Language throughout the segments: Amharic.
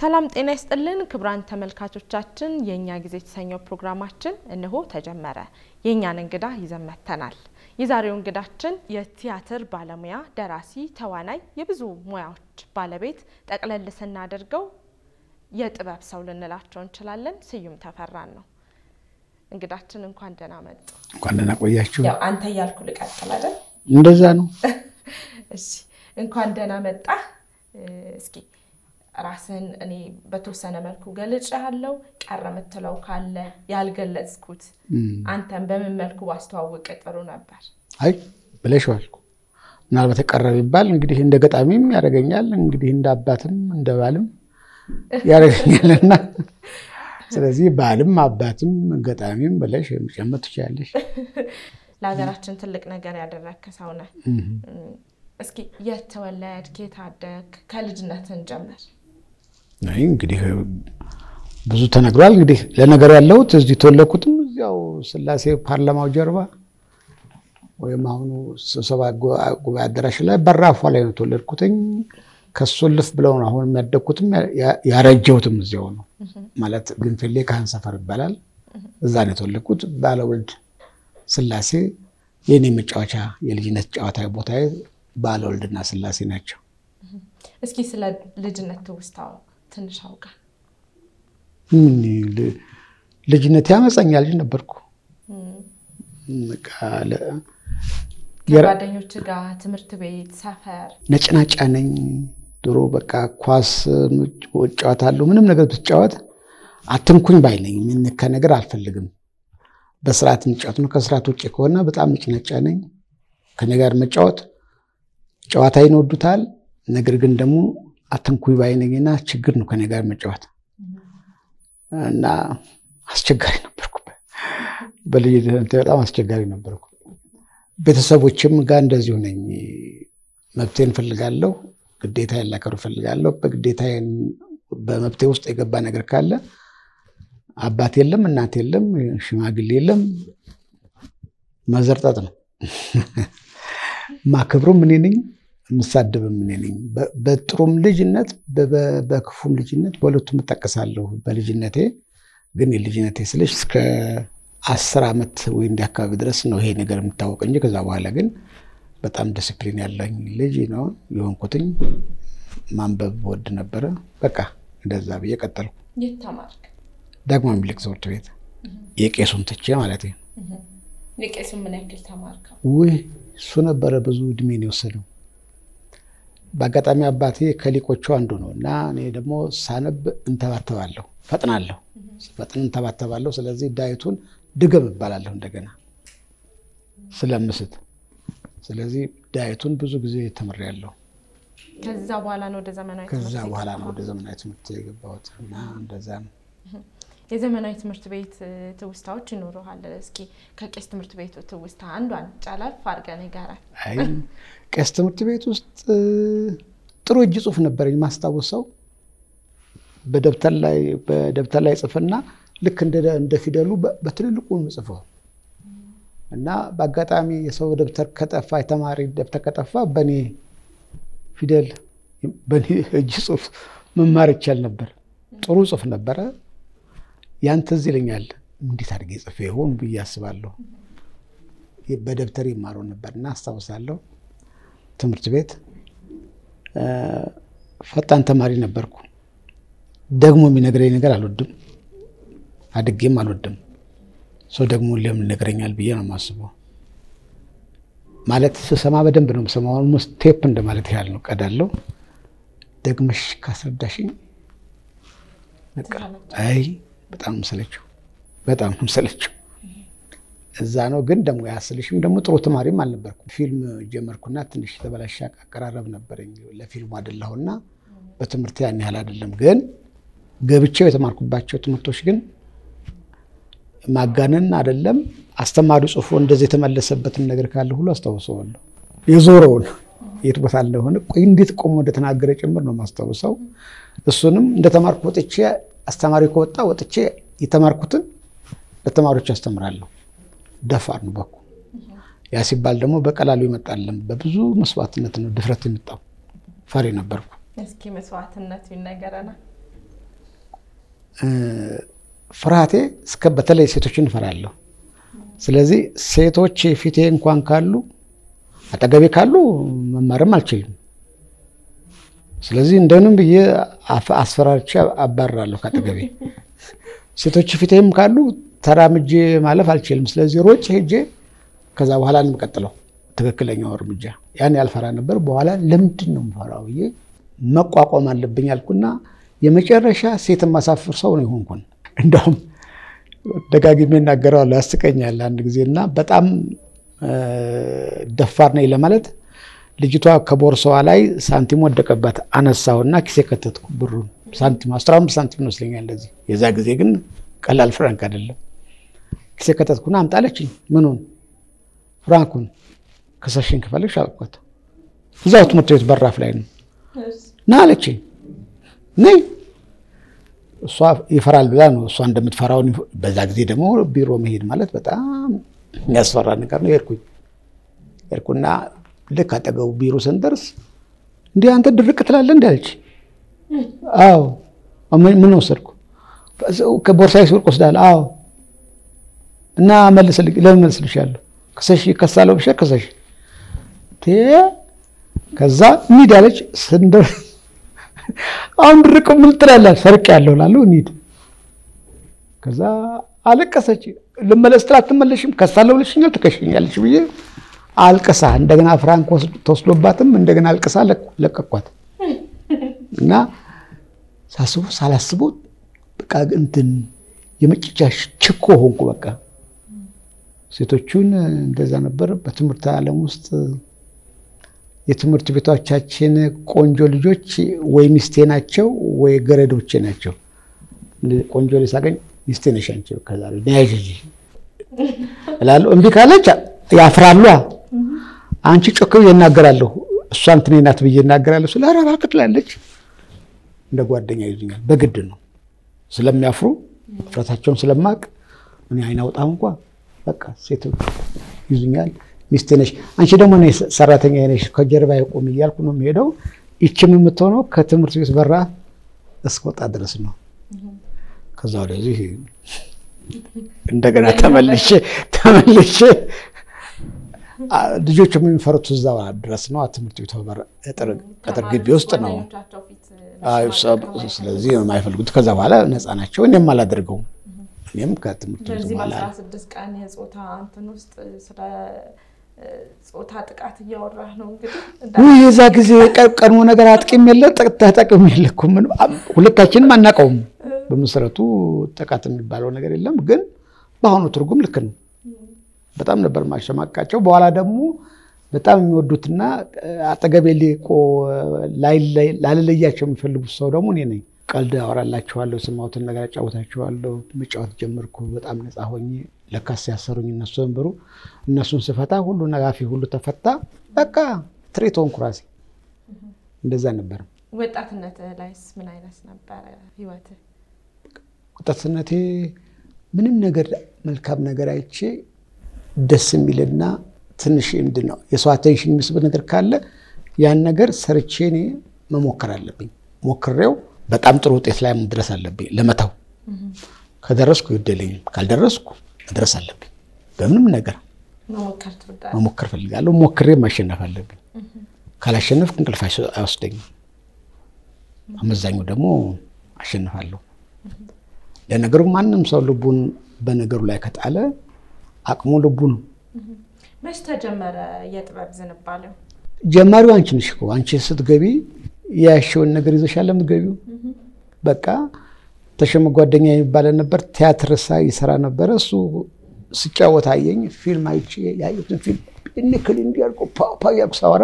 ሰላም ጤና ይስጥልን ክቡራን ተመልካቾቻችን፣ የእኛ ጊዜ የተሰኘው ፕሮግራማችን እነሆ ተጀመረ። የእኛን እንግዳ ይዘን መጥተናል። የዛሬው እንግዳችን የቲያትር ባለሙያ፣ ደራሲ፣ ተዋናይ፣ የብዙ ሙያዎች ባለቤት ጠቅለል ስናደርገው የጥበብ ሰው ልንላቸው እንችላለን። ስዩም ተፈራን ነው እንግዳችን። እንኳን ደህና መጡ። እንኳን ደህና ቆያችሁ። ያው አንተ እያልኩ ልቀጥል አይደል? እንደዛ ነው። እሺ፣ እንኳን ደህና መጣ። እስኪ ራስን እኔ በተወሰነ መልኩ ገልጭ ያለው ቀረ የምትለው ካለ ያልገለጽኩት አንተን በምን መልኩ ባስተዋውቅ ጥሩ ነበር? አይ ብለሽዋል። ምናልባት የቀረ ቢባል እንግዲህ እንደ ገጣሚም ያደርገኛል፣ እንግዲህ እንደ አባትም እንደ ባልም ያደርገኛልና ስለዚህ ባልም አባትም ገጣሚም ብለሽ መጨመር ትችላለሽ። ለሀገራችን ትልቅ ነገር ያደረግክ ሰው ነህ። እስኪ የት ተወለድክ? የት አደግክ? ከልጅነትን ጀምር። አይ እንግዲህ ብዙ ተነግሯል። እንግዲህ ለነገሩ ያለሁት እዚህ የተወለድኩትም እዚያው ስላሴ ፓርላማው ጀርባ ወይም አሁኑ ስብሰባ ጉባኤ አዳራሽ ላይ በራፏ ላይ ነው የተወለድኩትኝ። ከሱ ልፍ ብለው ነው አሁን የሚያደግኩትም ያረጀሁትም እዚያው ነው ማለት ግንፍሌ ካህን ሰፈር ይባላል። እዛ ነው የተወለድኩት። ባለወልድ ስላሴ የኔ መጫወቻ የልጅነት ጨዋታ ቦታ ባለወልድና ስላሴ ናቸው። እስኪ ስለ ልጅነት ትውስታው ትንሽ አውቃ። ልጅነት ያመፀኛ ልጅ ነበርኩ። ከጓደኞች ጋር ትምህርት ቤት፣ ሰፈር ነጭናጫ ነኝ። ድሮ በቃ ኳስ እጫወታለሁ። ምንም ነገር ብትጫወት አትንኩኝ ባይ ነኝ። የሚነካ ነገር አልፈልግም። በስርዓት እንጫወት ነው። ከስርዓት ውጭ ከሆነ በጣም ነጭናጫ ነኝ። ከኔ ጋር መጫወት ጨዋታዬን ይወዱታል። ነገር ግን ደግሞ አትንኩኝ ባይ ነኝና ችግር ነው ከኔ ጋር መጫወት እና አስቸጋሪ ነበርኩ። በልጅነት በጣም አስቸጋሪ ነበርኩ። ቤተሰቦችም ጋር እንደዚሁ ነኝ። መብቴን እፈልጋለሁ፣ ግዴታ ላከብር እፈልጋለሁ። በግዴታ በመብቴ ውስጥ የገባ ነገር ካለ አባት የለም እናት የለም ሽማግሌ የለም መዘርጠጥ ነው። ማክብሩም እኔ ነኝ፣ የምሳደብም እኔ ነኝ። በጥሩም ልጅነት በክፉም ልጅነት በሁለቱም እጠቀሳለሁ። በልጅነቴ ግን የልጅነቴ ስልሽ እስከ አስር ዓመት ወይ እንዲህ አካባቢ ድረስ ነው ይሄ ነገር የምታወቅ እንጂ ከዛ በኋላ ግን በጣም ዲስፕሊን ያለኝ ልጅ ነው የሆንኩትኝ። ማንበብ ወድ ነበረ። በቃ እንደዛ ብዬ ቀጠልኩ። የት ተማርክ? ዳግማዊ ምኒልክ ትምህርት ቤት የቄሱን ትቼ ማለት ነው። የቄሱ ምን ያክል ተማርከው? ውይ እሱ ነበረ ብዙ እድሜን የወሰደው። በአጋጣሚ አባቴ ከሊቆቹ አንዱ ነው እና እኔ ደግሞ ሳነብ እንተባተባለሁ፣ ፈጥናለሁ፣ ፈጥን እንተባተባለሁ። ስለዚህ ዳዊቱን ድገም እባላለሁ እንደገና ስለምስት። ስለዚህ ዳዊቱን ብዙ ጊዜ ተምሬያለሁ። ከዛ በኋላ ነው ወደ ዘመናዊ ከዛ ትምህርት በኋላ ነው የገባኸው? ወደ ዘመናዊ ትምህርት የገባሁት እና እንደዛ ነው። የዘመናዊ ትምህርት ቤት ትውስታዎች ይኖረሃል። እስኪ ከቄስ ትምህርት ቤቱ ትውስታ አንዷን ጨለፍ አድርገን ይጋራል። አይ ቄስ ትምህርት ቤት ውስጥ ጥሩ እጅ ጽሑፍ ነበረኝ ማስታወሰው። በደብተር ላይ በደብተር ላይ ጽፍና ልክ እንደ ፊደሉ በትልልቁ ጽፈው እና በአጋጣሚ የሰው ደብተር ከጠፋ የተማሪ ደብተር ከጠፋ በእኔ ፊደል በእኔ እጅ ጽሑፍ መማር ይቻል ነበር። ጥሩ ጽሑፍ ነበረ። ያን ትዝ ይለኛል። እንዴት አድርጌ ጽፌ ይሆን ብዬ አስባለሁ። በደብተር ይማረው ነበር እና አስታውሳለሁ። ትምህርት ቤት ፈጣን ተማሪ ነበርኩ። ደግሞ የሚነግረኝ ነገር አልወድም፣ አድጌም አልወድም። ሰው ደግሞ ለምን ይነግረኛል ብዬ ነው የማስበው። ማለት ስሰማ በደንብ ነው የምሰማው። ኦልሞስት ቴፕ እንደማለት ያህል ነው። ቀዳለው ደግመሽ ካስረዳሽኝ በቃ አይ በጣም ሰለችው፣ በጣም ሰለችው። እዛ ነው ግን ደግሞ ያስልሽም ደግሞ ጥሩ ተማሪም አልነበርኩም። ፊልም ጀመርኩና ትንሽ የተበላሸ አቀራረብ ነበረኝ። ለፊልሙ አይደለሁና በትምህርት ያን ያህል አይደለም። ግን ገብቼው የተማርኩባቸው ትምህርቶች ግን ማጋነን አይደለም። አስተማሪው ጽፎ እንደዚህ የተመለሰበትን ነገር ካለ ሁሉ አስታውሰዋለሁ። የዞረውን የት ቦታ እንደሆነ ቆይ እንዴት ቆሞ እንደተናገረ ጭምር ነው ማስታውሰው። እሱንም እንደተማርኩ ወጥቼ አስተማሪ ከወጣ ወጥቼ የተማርኩትን ለተማሪዎች አስተምራለሁ። ደፋር ነው በኩ ያ ሲባል ደግሞ በቀላሉ ይመጣለም። በብዙ መስዋዕትነት ነው ድፍረት የመጣው። ፈሪ ነበርኩ። እስኪ መስዋዕትነቱ ይነገረናል። ፍርሃቴ እስከ በተለይ ሴቶችን እፈራለሁ። ስለዚህ ሴቶች ፊቴ እንኳን ካሉ አጠገቤ ካሉ መማርም አልችልም። ስለዚህ እንደምንም ብዬ አስፈራርቼ አባርራለሁ ከአጠገቤ። ሴቶች ፊቴም ካሉ ተራምጄ ማለፍ አልችልም። ስለዚህ ሮጬ ሄጄ ከዛ በኋላ ነው የምቀጥለው ትክክለኛው እርምጃ። ያን ያልፈራ ነበር። በኋላ ለምንድን ነው የምፈራው ብዬ መቋቋም አለብኝ አልኩና የመጨረሻ ሴት የማሳፍር ሰው ነው የሆንኩን። እንደውም ደጋግሜ እናገረዋለሁ፣ ያስቀኛል አንድ ጊዜ እና በጣም ደፋር ነኝ ለማለት ልጅቷ ከቦርሳዋ ላይ ሳንቲም ወደቀባት። አነሳውና ኪሴ ከተትኩ ብሩን ሳንቲም አስራ አምስት ሳንቲም ይመስለኛል እንደዚህ። የዛ ጊዜ ግን ቀላል ፍራንክ አይደለም። ኪሴ ከተትኩና አምጣለችኝ። ምኑን? ፍራንኩን። ከሰሽን ክፈልሽ አልኳት። እዛው ትምህርት ቤት በራፍ ላይ ነው ና አለችኝ። ነይ እሷ ይፈራል ብላ ነው እሷ እንደምትፈራውን። በዛ ጊዜ ደግሞ ቢሮ መሄድ ማለት በጣም የሚያስፈራ ነገር ነው። ሄድኩኝ ሄድኩና ልክ አጠገቡ ቢሮ ስንደርስ እንዲህ አንተ ድርቅ ትላለህ እንዲ አለች። አዎ ምን ወሰድኩ? ከቦርሳዬ ሲወርቅ ወስዳለሁ። አዎ እና መልስልኝ። ለምን መልስልሻለሁ? ክሰሽ ከሳለው ብሻ ክሰሽ ከዛ እንሂድ አለች። ስንደርስ አሁን ድርቅ ምን ትላለህ? ሰርቅ ያለው ላለው እንሂድ። ከዛ አለቀሰች። ልመለስ ትላት አትመለሽም፣ ከሳለው ብለሽኛል፣ ትከሽኛለች ብዬ አልቅሳ እንደገና ፍራንክ ተወስዶባትም እንደገና አልቅሳ ለቀኳት እና ሳስቡ ሳላስቡ በቃ እንትን የመጨጫ ችኮ ሆንኩ። በቃ ሴቶቹን እንደዛ ነበር። በትምህርት ዓለም ውስጥ የትምህርት ቤቶቻችን ቆንጆ ልጆች ወይ ሚስቴ ናቸው ወይ ገረዶቼ ናቸው። ቆንጆ ልጅ ሳገኝ ሚስቴ ነሽ አንቺ ከዛሬ ነያዥ እላለሁ። እምቢ ካለች ያፍራሉ። አንቺ ጮክ ብዬ እናገራለሁ፣ እሷ እንትኔ ናት ብዬ እናገራለሁ። ስለ ኧረ እባክህ ትላለች። እንደ ጓደኛ ይዙኛል። በግድ ነው ስለሚያፍሩ እፍረታቸውን ስለማቅ እኔ አይን አውጣም እንኳ በቃ ሴቶች ይዙኛል። ሚስቴ ነሽ አንቺ ደግሞ እኔ ሰራተኛ ነሽ ከጀርባ የቆም እያልኩ ነው የሚሄደው። ይችም የምትሆነው ከትምህርት ቤት በራ እስከወጣ ድረስ ነው። ከዛ ወደዚህ እንደገና ተመልሼ ተመልሼ ልጆች የሚፈሩት እዛው ድረስ ነው። ትምህርት ቤቱ ቅጥር ግቢ ውስጥ ነው። ስለዚህ የማይፈልጉት ከዛ በኋላ ነፃ ናቸው። እኔም አላደርገውም። እኔም ከትምህርት ቤቱ በኋላ ስድስት ቀን የፆታ እንትን ውስጥ ስለ ፆታ ጥቃት እያወራህ ነው እንግዲህ የዛ ጊዜ ቀድሞ ነገር አጥቂም የለ ተጠቅም የለ እኮ ሁለታችንም አናውቀውም። በመሰረቱ ጥቃት የሚባለው ነገር የለም፣ ግን በአሁኑ ትርጉም ልክ ነው። በጣም ነበር ማሸማቃቸው። በኋላ ደግሞ በጣም የሚወዱትና አጠገቤ ሊቆ ላለለያቸው የሚፈልጉት ሰው ደግሞ እኔ ነኝ። ቀልድ አወራላችኋለሁ፣ የሰማሁትን ነገር አጫወታችኋለሁ። መጫወት ጀመርኩ። በጣም ነፃ ሆኜ ለካስ ያሰሩኝ እነሱ ነበሩ። እነሱን ስፈታ ሁሉ ነጋፊ ሁሉ ተፈታ። በቃ ትሬት ሆንኩ ራሴ። እንደዛ ነበር። ወጣትነት ላይስ ምን አይነት ነበረ ህይወትህ? ወጣትነቴ ምንም ነገር መልካም ነገር አይቼ ደስ የሚልና ትንሽ ምንድን ነው የሰው አቴንሽን የሚስብ ነገር ካለ ያን ነገር ሰርቼ እኔ መሞከር አለብኝ። ሞክሬው በጣም ጥሩ ውጤት ላይ መድረስ አለብኝ። ለመተው ከደረስኩ ይወደልኝም፣ ካልደረስኩ መድረስ አለብኝ። በምንም ነገር መሞከር ፈልጋለሁ። ሞክሬ ማሸነፍ አለብኝ። ካላሸነፍኩ እንቅልፍ አይወስደኝም። አመዛኙ ደግሞ አሸንፋለሁ። ለነገሩ ማንም ሰው ልቡን በነገሩ ላይ ከጣለ አቅሙ ልቡ ነው። መች ተጀመረ የጥበብ ዝንባሌው? ጀማሪው አንቺ ነሽ እኮ። አንቺ ስትገቢ ያሸውን ነገር ይዘሻል የምትገቢው። በቃ ተሾመ ጓደኛ የሚባለ ነበር፣ ቲያትር ሳ ይሰራ ነበረ። እሱ ስጫወት አየኝ። ፊልም አይቼ ያየሁትን ፊልም እንክል እንዲያልቆ ፓፓ እያልኩ ሳወራ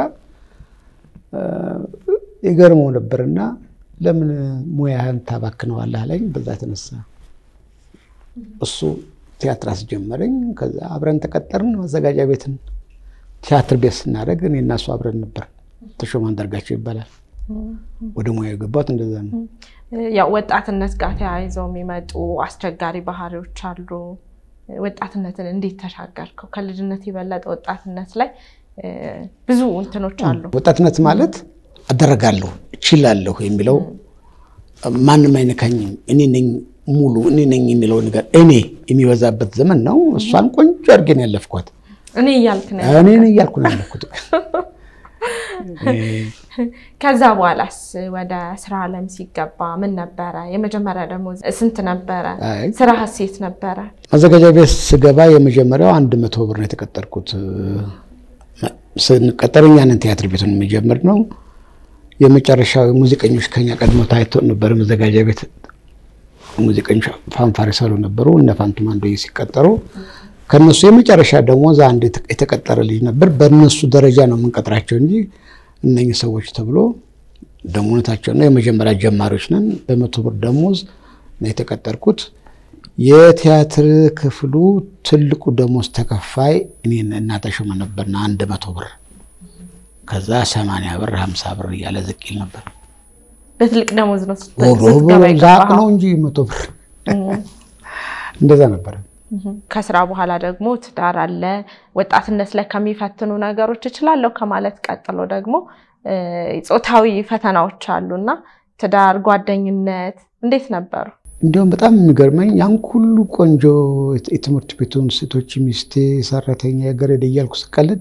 የገርመው ነበርና ለምን ሙያህን ታባክነዋለህ አለኝ። በዛ የተነሳ እሱ ቲያትር አስጀመረኝ። ከዛ አብረን ተቀጠርን። መዘጋጃ ቤትን ቲያትር ቤት ስናደርግ እኔ እና እሱ አብረን ነበር። ተሾመ አንዳርጋቸው ይባላል። ወደ ሙያ የገባሁት እንደዛ ነው። ያው ወጣትነት ጋር ተያይዘው የሚመጡ አስቸጋሪ ባህሪዎች አሉ። ወጣትነትን እንዴት ተሻገርከው? ከልጅነት የበለጠ ወጣትነት ላይ ብዙ እንትኖች አሉ። ወጣትነት ማለት አደረጋለሁ፣ እችላለሁ የሚለው ማንም አይነካኝም፣ እኔ ነኝ ሙሉ እኔ ነኝ የሚለው ነገር እኔ የሚበዛበት ዘመን ነው። እሷን ቆንጆ አድርጌን ያለፍኳት እኔ እያልክ ነው። እኔ ነኝ እያልኩ ነው ያለፍኩት። ከዛ በኋላስ ወደ ስራ ዓለም ሲገባ ምን ነበረ? የመጀመሪያ ደግሞ ስንት ነበረ? አይ ስራ ሴት ነበረ? ማዘጋጃ ቤት ስገባ የመጀመሪያው አንድ መቶ ብር ነው የተቀጠርኩት። ስንቀጠር እኛ ነን ቲያትር ቤቱን የሚጀምር ነው። የመጨረሻው ሙዚቀኞች ከኛ ቀድሞ ታይቶ ነበር። መዘጋጃ ቤት ሙዚቀኞች ፋንፋሪ ሰሩ ነበሩ። እነ ፋንቱ ማንዶዬ ሲቀጠሩ ከነሱ የመጨረሻ ደሞዝ አንድ የተቀጠረ ልጅ ነበር። በእነሱ ደረጃ ነው የምንቀጥራቸው እንጂ እነኝህ ሰዎች ተብሎ ደሞነታቸው ነው። የመጀመሪያ ጀማሪዎች ነን። በመቶ ብር ደሞዝ ነው የተቀጠርኩት። የቲያትር ክፍሉ ትልቁ ደሞዝ ተከፋይ እኔን እና ተሾመ ነበርና አንድ መቶ ብር ከዛ ሰማንያ ብር ሀምሳ ብር እያለ ዝቅ ይል ነበር። በትልቅ ደሞዝ ነው ስት- ኦሮ ስትገባ ዛቅ የገባኸው? ነው እንጂ መቶ ብር እንደዛ ነበረ። ከስራ በኋላ ደግሞ ትዳር አለ። ወጣትነት ላይ ከሚፈትኑ ነገሮች እችላለሁ ከማለት ቀጥሎ ደግሞ እ፣ ጾታዊ ፈተናዎች አሉና ትዳር፣ ጓደኝነት እንዴት ነበሩ? እንዲሁም በጣም የሚገርመኝ ያን ሁሉ ቆንጆ የት- የትምህርት ቤቱን ሴቶች ሚስቴ፣ ሰራተኛ፣ ገረድ እያልኩ ስቀልድ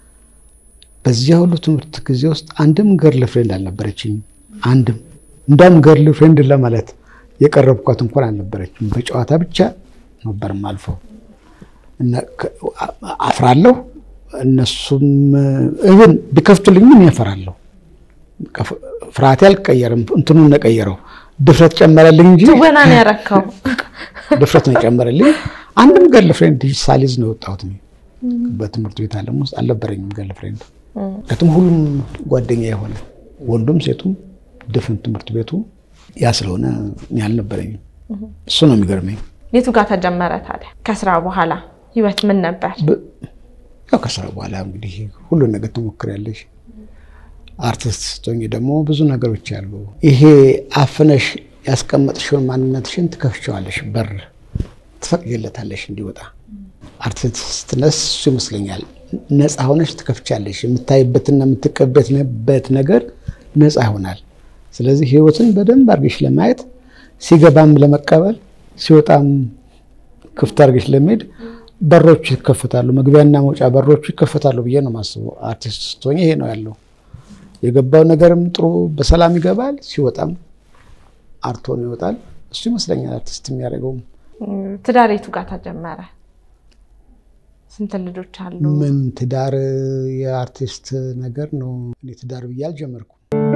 በዚያ ሁሉ ትምህርት ጊዜ ውስጥ አንድም ገርል ፍሬንድ አልነበረችኝ። አንድም እንዳውም ገርል ፍሬንድ ለማለት የቀረብኳት እንኳን አልነበረችም። በጨዋታ ብቻ ነበርም አልፈው እና ከ- አ- አፍራለሁ። እነሱም እብን ቢከፍቱልኝም ያፈራለሁ። ከፍ- ፍርሃቴ አልቀየርም። እንትኑን ነቀየረው ድፍረት ጨመረልኝ እንጂ ትወናን ያረካው ድፍረት ነው የጨመረልኝ። አንድም ገርል ፍሬንድ ሳሊዝ ነው የወጣሁት እኔ። በትምህርት ቤት ዓለም ውስጥ አልነበረኝም ገርል ፍሬንድ። ምክንያቱም ሁሉም ጓደኛ የሆነ ወንዱም ሴቱም ድፍን ትምህርት ቤቱ ያ ስለሆነ እኔ አልነበረኝም። እሱ ነው የሚገርመኝ። የቱ ጋር ተጀመረ ታዲያ? ከስራ በኋላ ህይወት ምን ነበር? በ- ያው ከስራ በኋላ እንግዲህ ሁሉን ነገር ትሞክሪያለሽ። አርቲስት ስትሆኚ ደግሞ ብዙ ነገሮች አሉ። ይሄ አፍነሽ ያስቀመጥሽውን ማንነትሽን ትከፍቸዋለሽ፣ በር ትፈቅጅለታለሽ እንዲወጣ። አርቲስትነስ እሱ ይመስለኛል። ነፃ ሆነሽ ትከፍቻለሽ። የምታይበትና የምትቀበትበት ነገር ነፃ ይሆናል። ስለዚህ ህይወትን በደንብ አድርገሽ ለማየት ሲገባም ለመቀበል ሲወጣም ክፍት አድርገሽ ለመሄድ በሮቹ ይከፈታሉ። መግቢያና መውጫ በሮቹ ይከፈታሉ ብዬ ነው የማስበው። አርቲስት ስትሆኚ ይሄ ነው ያለው። የገባው ነገርም ጥሩ በሰላም ይገባል፣ ሲወጣም አርቶ ነው ይወጣል። እሱ ይመስለኛል አርቲስት የሚያደርገውም። ትዳር የቱ ጋር ተጀመረ? ስንት ልጆች አሉ? ምን ትዳር የአርቲስት ነገር ነው። እኔ ትዳር ብዬ አልጀመርኩም።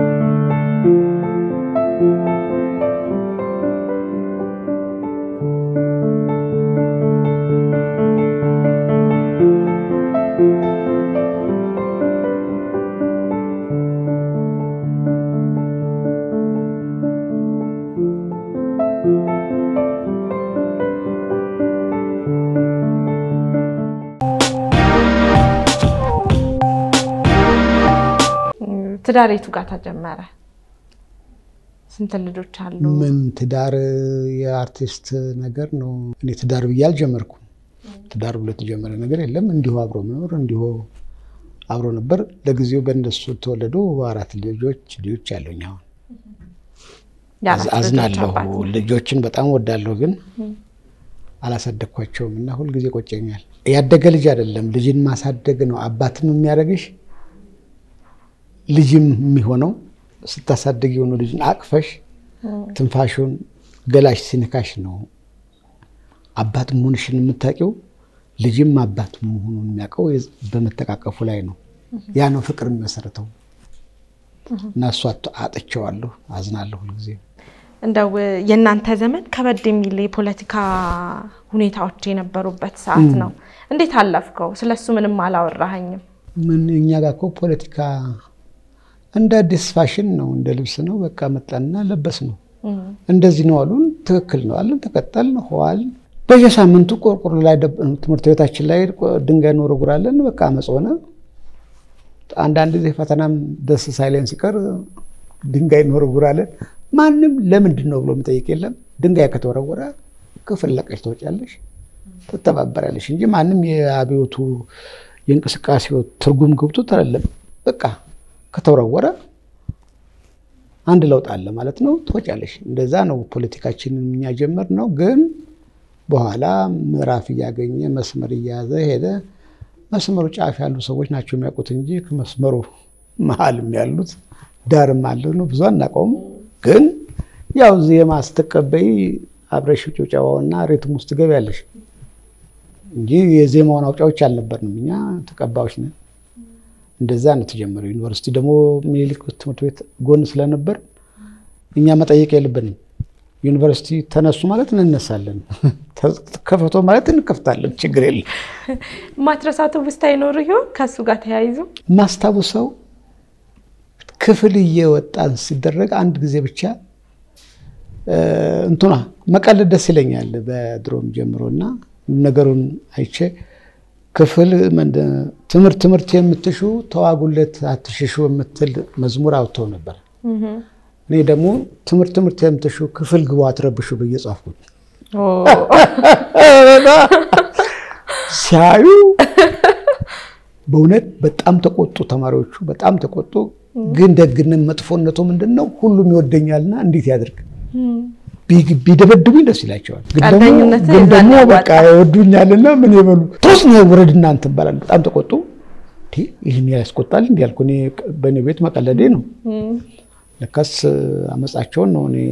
ትዳር የቱ ጋር ተጀመረ? ስንት ልጆች አሉ? ምን ትዳር የአርቲስት ነገር ነው። እኔ ትዳር ብዬ አልጀመርኩም። ትዳር ብሎ የተጀመረ ነገር የለም። እንዲሁ አብሮ መኖር እንዲሁ አብሮ ነበር። ለጊዜው በእነሱ ተወለዱ አራት ልጆች ልጆች ያለኝ አሁን የአራት ልጆች አዝናለሁ። አባት ነው። ልጆችን በጣም ወዳለሁ፣ ግን አላሳደግኳቸውም እና ሁልጊዜ ቆጨኛል። ያደገ ልጅ አይደለም ልጅን ማሳደግ ነው አባትም የሚያደርግሽ ልጅም የሚሆነው ስታሳድግ የሆኑ ልጅን አቅፈሽ ትንፋሹን ገላሽ ሲነካሽ ነው አባት መሆንሽን የምታውቂው። ልጅም አባት መሆኑን የሚያውቀው በመተቃቀፉ ላይ ነው። ያ ነው ፍቅር የሚመሰረተው እና እሱ አጥቼዋለሁ፣ አዝናለሁ ሁልጊዜ። እንደው የእናንተ ዘመን ከበድ የሚል የፖለቲካ ሁኔታዎች የነበሩበት ሰዓት ነው። እንዴት አለፍከው? ስለሱ ምንም አላወራኸኝም። ምን እኛ ጋር እኮ ፖለቲካ እንደ አዲስ ፋሽን ነው፣ እንደ ልብስ ነው። በቃ መጣንና ለበስ ነው። እንደዚህ ነው አሉን። ትክክል ነው አለን፣ ተቀጠልን፣ ኋል በየሳምንቱ ቆርቆሮ ላይ ትምህርት ቤታችን ላይ ድንጋይ እንወረውራለን። በቃ አመፅ ሆነ። አንዳንድ ጊዜ ፈተናም ደስ ሳይለን ሲቀር ድንጋይ እንወረውራለን። ማንም ለምንድን ነው ብሎ የሚጠይቅ የለም። ድንጋይ ከተወረወረ ክፍል ለቀሽ ትወጫለሽ፣ ትተባበራለሽ እንጂ ማንም የአብዮቱ የእንቅስቃሴው ትርጉም ገብቶት አይደለም። በቃ ከተወረወረ አንድ ለውጥ አለ ማለት ነው። ትወጫለሽ። እንደዛ ነው ፖለቲካችንን እኛ ጀመር ነው። ግን በኋላ ምዕራፍ እያገኘ መስመር እየያዘ ሄደ። መስመሩ ጫፍ ያሉ ሰዎች ናቸው የሚያውቁት እንጂ ከመስመሩ መሀልም ያሉት ዳርም አለ ነው ብዙ አናውቀውም። ግን ያው ዜማ ስትቀበይ አብረሽ ጭብጨባውና ሪትም ውስጥ ትገቢያለሽ እንጂ የዜማውን አውጫዎች አልነበርንም። እኛ ተቀባዮች ነን። እንደዛ ነው የተጀመረው። ዩኒቨርሲቲ ደግሞ ሚኒሊክ ትምህርት ቤት ጎን ስለነበር እኛ መጠየቅ የለብንም። ዩኒቨርሲቲ ተነሱ ማለት እንነሳለን፣ ከፈቶ ማለት እንከፍታለን። ችግር የለም። ማትረሳቱ ውስጥ አይኖር ይሆን ከእሱ ጋር ተያይዞ ማስታውሰው ክፍል እየወጣን ሲደረግ አንድ ጊዜ ብቻ እንትኗ መቀለድ ደስ ይለኛል በድሮም ጀምሮ እና ነገሩን አይቼ ክፍል ትምህርት ትምህርት የምትሹ ተዋጉለት አትሽሹ የምትል መዝሙር አውጥተው ነበር። እኔ ደግሞ ትምህርት ትምህርት የምትሹ ክፍል ግቡ አትረብሹ ብዬ ጻፍኩት። ሲያዩ በእውነት በጣም ተቆጡ ተማሪዎቹ፣ በጣም ተቆጡ። ግን ደግነት መጥፎነቱ ምንድን ነው? ሁሉም ይወደኛልና እንዴት ያድርግ ቢደበድቡኝ ደስ ይላቸዋል። ግን ደግሞ በቃ ይወዱኛልና ምን ይበሉ ቶስ ነው ውረድ እናንተ ይባላል። በጣም ተቆጡ። ይህን ያስቆጣል እንዲ ያልኩ እኔ በእኔ ቤት መቀለዴ ነው። ለካስ አመፃቸውን ነው እኔ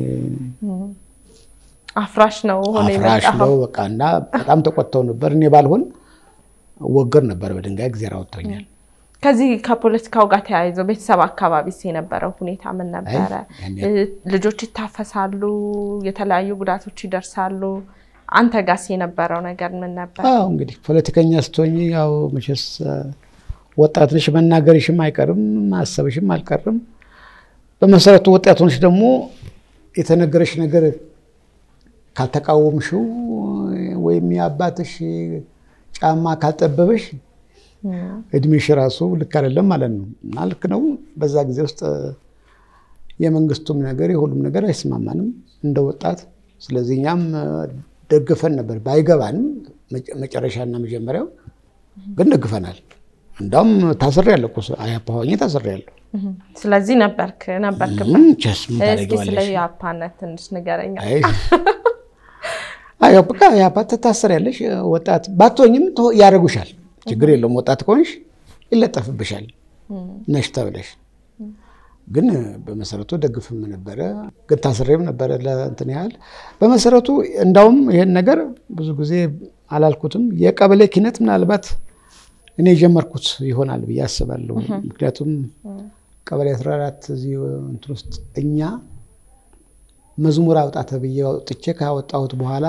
አፍራሽ ነው አፍራሽ ነው በቃ እና በጣም ተቆጥተው ነበር። እኔ ባልሆን ወገር ነበር በድንጋይ ጊዜር አወጥቶኛል። ከዚህ ከፖለቲካው ጋር ተያይዞ ቤተሰብ አካባቢ የነበረው ሁኔታ ምን ነበረ? ልጆች ይታፈሳሉ፣ የተለያዩ ጉዳቶች ይደርሳሉ። አንተ ጋስ የነበረው ነገር ምን ነበር? አዎ እንግዲህ ፖለቲከኛ ስትሆኝ ያው መቼስ ወጣት ነሽ፣ መናገርሽም አይቀርም ማሰብሽም አልቀርም። በመሰረቱ ወጣት ሆነሽ ደግሞ የተነገረሽ ነገር ካልተቃወምሽው ወይም የአባትሽ ጫማ ካልጠበበሽ እድሜሽ ራሱ ልክ አይደለም ማለት ነው። እና ልክ ነው። በዛ ጊዜ ውስጥ የመንግስቱም ነገር የሁሉም ነገር አይስማማንም እንደ ወጣት። ስለዚህ እኛም ደግፈን ነበር፣ ባይገባንም መጨረሻና መጀመሪያው ግን ደግፈናል። እንዳውም ታስሬያለሁ እኮ አያፓ ሆኜ ታስሬያለሁ። ስለዚህ ነበርክ ነበርክበት። ቸስ ምን እስኪ ታደርጊዋለሽ? ስለ የአፓነት ትንሽ ንገረኛ። አይ በቃ የአፓ ትታሰሪያለሽ። ወጣት ባትሆኝም ያደርጉሻል። ችግር የለውም። ወጣት ከሆንሽ ይለጠፍብሻል ነሽ ተብለሽ። ግን በመሰረቱ ደግፍም ነበረ፣ ግን ታስሬም ነበረ ለእንትን ያህል በመሰረቱ እንዳውም ይሄን ነገር ብዙ ጊዜ አላልኩትም። የቀበሌ ኪነት ምናልባት እኔ የጀመርኩት ይሆናል ብዬ አስባለሁ። ምክንያቱም ቀበሌ 14 እዚህ እንትን ውስጥ እኛ መዝሙር አውጣ ተብዬ አውጥቼ ካወጣሁት በኋላ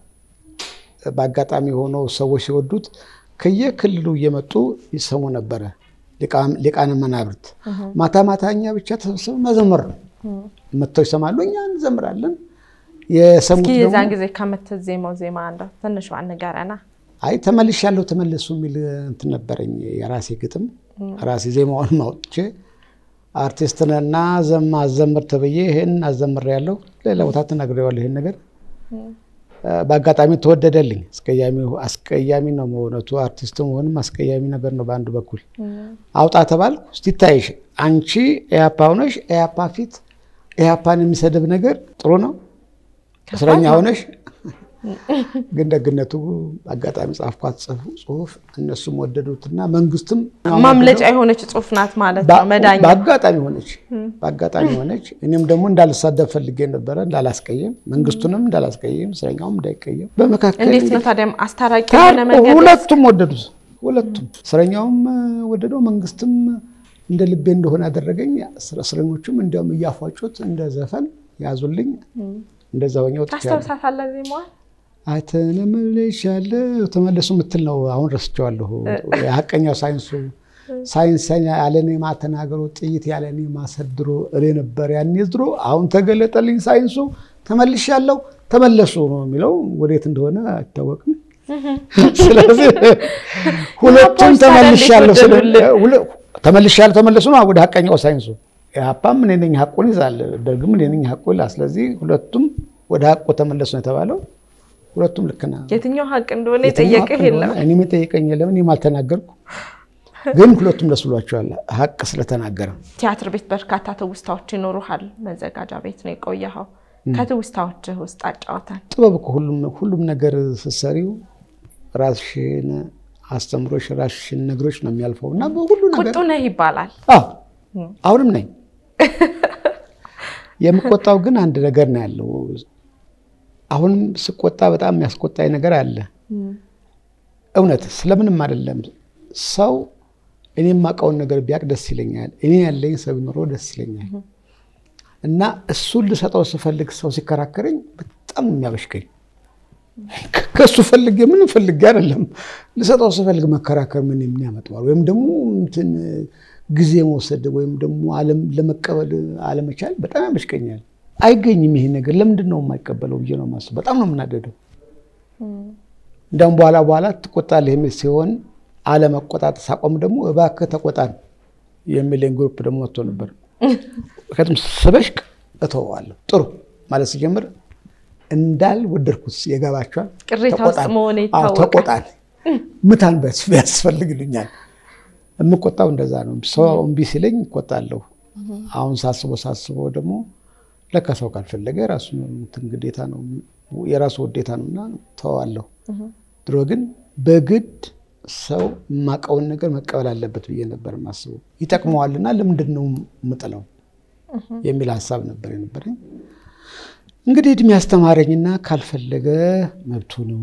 በአጋጣሚ ሆኖ ሰዎች ሲወዱት ከየክልሉ እየመጡ ይሰሙ ነበረ። ሊቃነ መናብርት ማታ ማታ እኛ ብቻ ተሰብስበን መዘመር ነው። መጥተው ይሰማሉ፣ እኛ እንዘምራለን። የሰሙት እስኪ ደግሞ የዛን ጊዜ ከምትዜመው ዜማ እንደው ትንሿ ንገረና። አይ ተመልሻለሁ ተመለሱ የሚል እንትን ነበረኝ የራሴ ግጥም ራሴ ዜማውን አውጥቼ አርቲስት ነና ዘማ አዘምር ተብዬ ይሄን አዘምሬያለሁ። ሌላ ቦታ ተናግሬዋለሁ ይሄን ነገር በአጋጣሚ ተወደደልኝ። አስቀያሚ ነው በእውነቱ አርቲስት መሆንም አስቀያሚ ነገር ነው። በአንድ በኩል አውጣ ተባልኩ። እስቲ ይታይሽ አንቺ ኤያፓ ሆነሽ ኤያፓ ፊት ኤያፓን የሚሰድብ ነገር ጥሩ ነው እስረኛ ሆነሽ ግን ደግነቱ አጋጣሚ ጻፍኳት ጽሁፍ እነሱም ወደዱትና መንግስትም ማምለጫ የሆነች ጽሁፍ ናት ማለት ነው። መዳኛ በአጋጣሚ ሆነች በአጋጣሚ ሆነች። እኔም ደግሞ እንዳልሳደብ ፈልጌ ነበረ እንዳላስቀየም፣ መንግስቱንም እንዳላስቀየም፣ እስረኛውም እንዳይቀየም በመካከል እንዴት ነው ታዲያ አስታራቂ የሆነ መንገድ ሁለቱም ወደዱት። ሁለቱም እስረኛውም ወደደው፣ መንግስትም እንደ ልቤ እንደሆነ ያደረገኝ። እስረኞቹም እንዲያውም እያፏጩት እንደ ዘፈን ያዙልኝ። እንደዛ ሆኜ ወጥቻለሁ። ታስታውሳታለህ ዜማዋን? ተመልሻለሁ ተመለሱ የምትል ነው። አሁን ረስቸዋለሁ። የሀቀኛው ሳይንሱ ሳይንስ ያለኔ ማተናገሩ ጥይት ያለኔ ማሰድሮ እኔ ነበር ያኔ ድሮ፣ አሁን ተገለጠልኝ ሳይንሱ። ተመልሻለሁ ተመለሱ ነው የሚለው። ወዴት እንደሆነ አይታወቅም። ስለዚህ ሁለቱም ተመልሻለሁ ተመልሻለሁ ተመለሱ ነው ወደ ሀቀኛው ሳይንሱ። ኢህአፓም እኔ ነኝ ሀቁን ይዛል፣ ደርግም እኔ ነኝ ሀቁ ይላል። ስለዚህ ሁለቱም ወደ ሀቁ ተመለሱ ነው የተባለው። ሁለቱም ልክ ነው። የትኛው ሀቅ እንደሆነ የጠየቅህ የለም። እኔም የጠየቀኝ የለም። እኔም አልተናገርኩ። ግን ሁለቱም ደስ ብሏቸዋል ሀቅ ስለተናገረ። ቲያትር ቤት በርካታ ትውስታዎች ይኖሩሃል። መዘጋጃ ቤት ነው የቆየኸው። ከትውስታዎችህ ውስጥ አጫወተን። ጥበብ እኮ ሁሉም ሁሉም ነገር ስትሰሪው ራስሽን አስተምሮሽ ራስሽን ነግሮች ነው የሚያልፈው እና በሁሉ ነገር ቁጡ ነህ ይባላል። አዎ አሁንም ነኝ። የምቆጣው ግን አንድ ነገር ነው ያለው። አሁንም ስቆጣ በጣም የሚያስቆጣኝ ነገር አለ። እውነት ስለምንም አይደለም። ሰው እኔ የማውቀውን ነገር ቢያውቅ ደስ ይለኛል። እኔ ያለኝ ሰው ቢኖረው ደስ ይለኛል። እና እሱን ልሰጠው ስፈልግ ሰው ሲከራከረኝ በጣም ነው የሚያበሽቀኝ። ከእሱ ፈልጌ ምንም ፈልጌ አይደለም ልሰጠው ስፈልግ መከራከር ምን የሚያመጣዋል? ወይም ደግሞ እንትን ጊዜ መውሰድ ወይም ደግሞ ለመቀበል አለመቻል በጣም ያበሽቀኛል። አይገኝም ይሄ ነገር ለምንድን ነው የማይቀበለው ብዬ ነው የማስበው። በጣም ነው የምናደደው። እንዲያውም በኋላ በኋላ ትቆጣለህ የሚል ሲሆን አለመቆጣት ሳቆም ደግሞ እባክህ ተቆጣን የሚለኝ ግሩፕ ደግሞ መጥቶ ነበር። ምክንያቱም ስበሽቅ እተወዋለሁ ጥሩ ማለት ሲጀምር እንዳል ወደድኩት የገባቸዋል። ቅሬታ ውስጥ መሆን ይታወቃል። ተቆጣን ምታን ቢያስፈልግልኛል። የምቆጣው እንደዛ ነው። ሰው እምቢ ሲለኝ እቆጣለሁ። አሁን ሳስበው ሳስበው ደግሞ ለካ ሰው ካልፈለገ የራሱ እንትን ግዴታ ነው የራሱ ውዴታ ነው እና ተዋለሁ። ድሮ ግን በግድ ሰው የማውቀውን ነገር መቀበል አለበት ብዬ ነበር የማስበው። ይጠቅመዋልና ለምንድን ነው የምጥለው የሚል ሀሳብ ነበር የነበረኝ። እንግዲህ እድሜ ያስተማረኝና ካልፈለገ መብቱ ነው።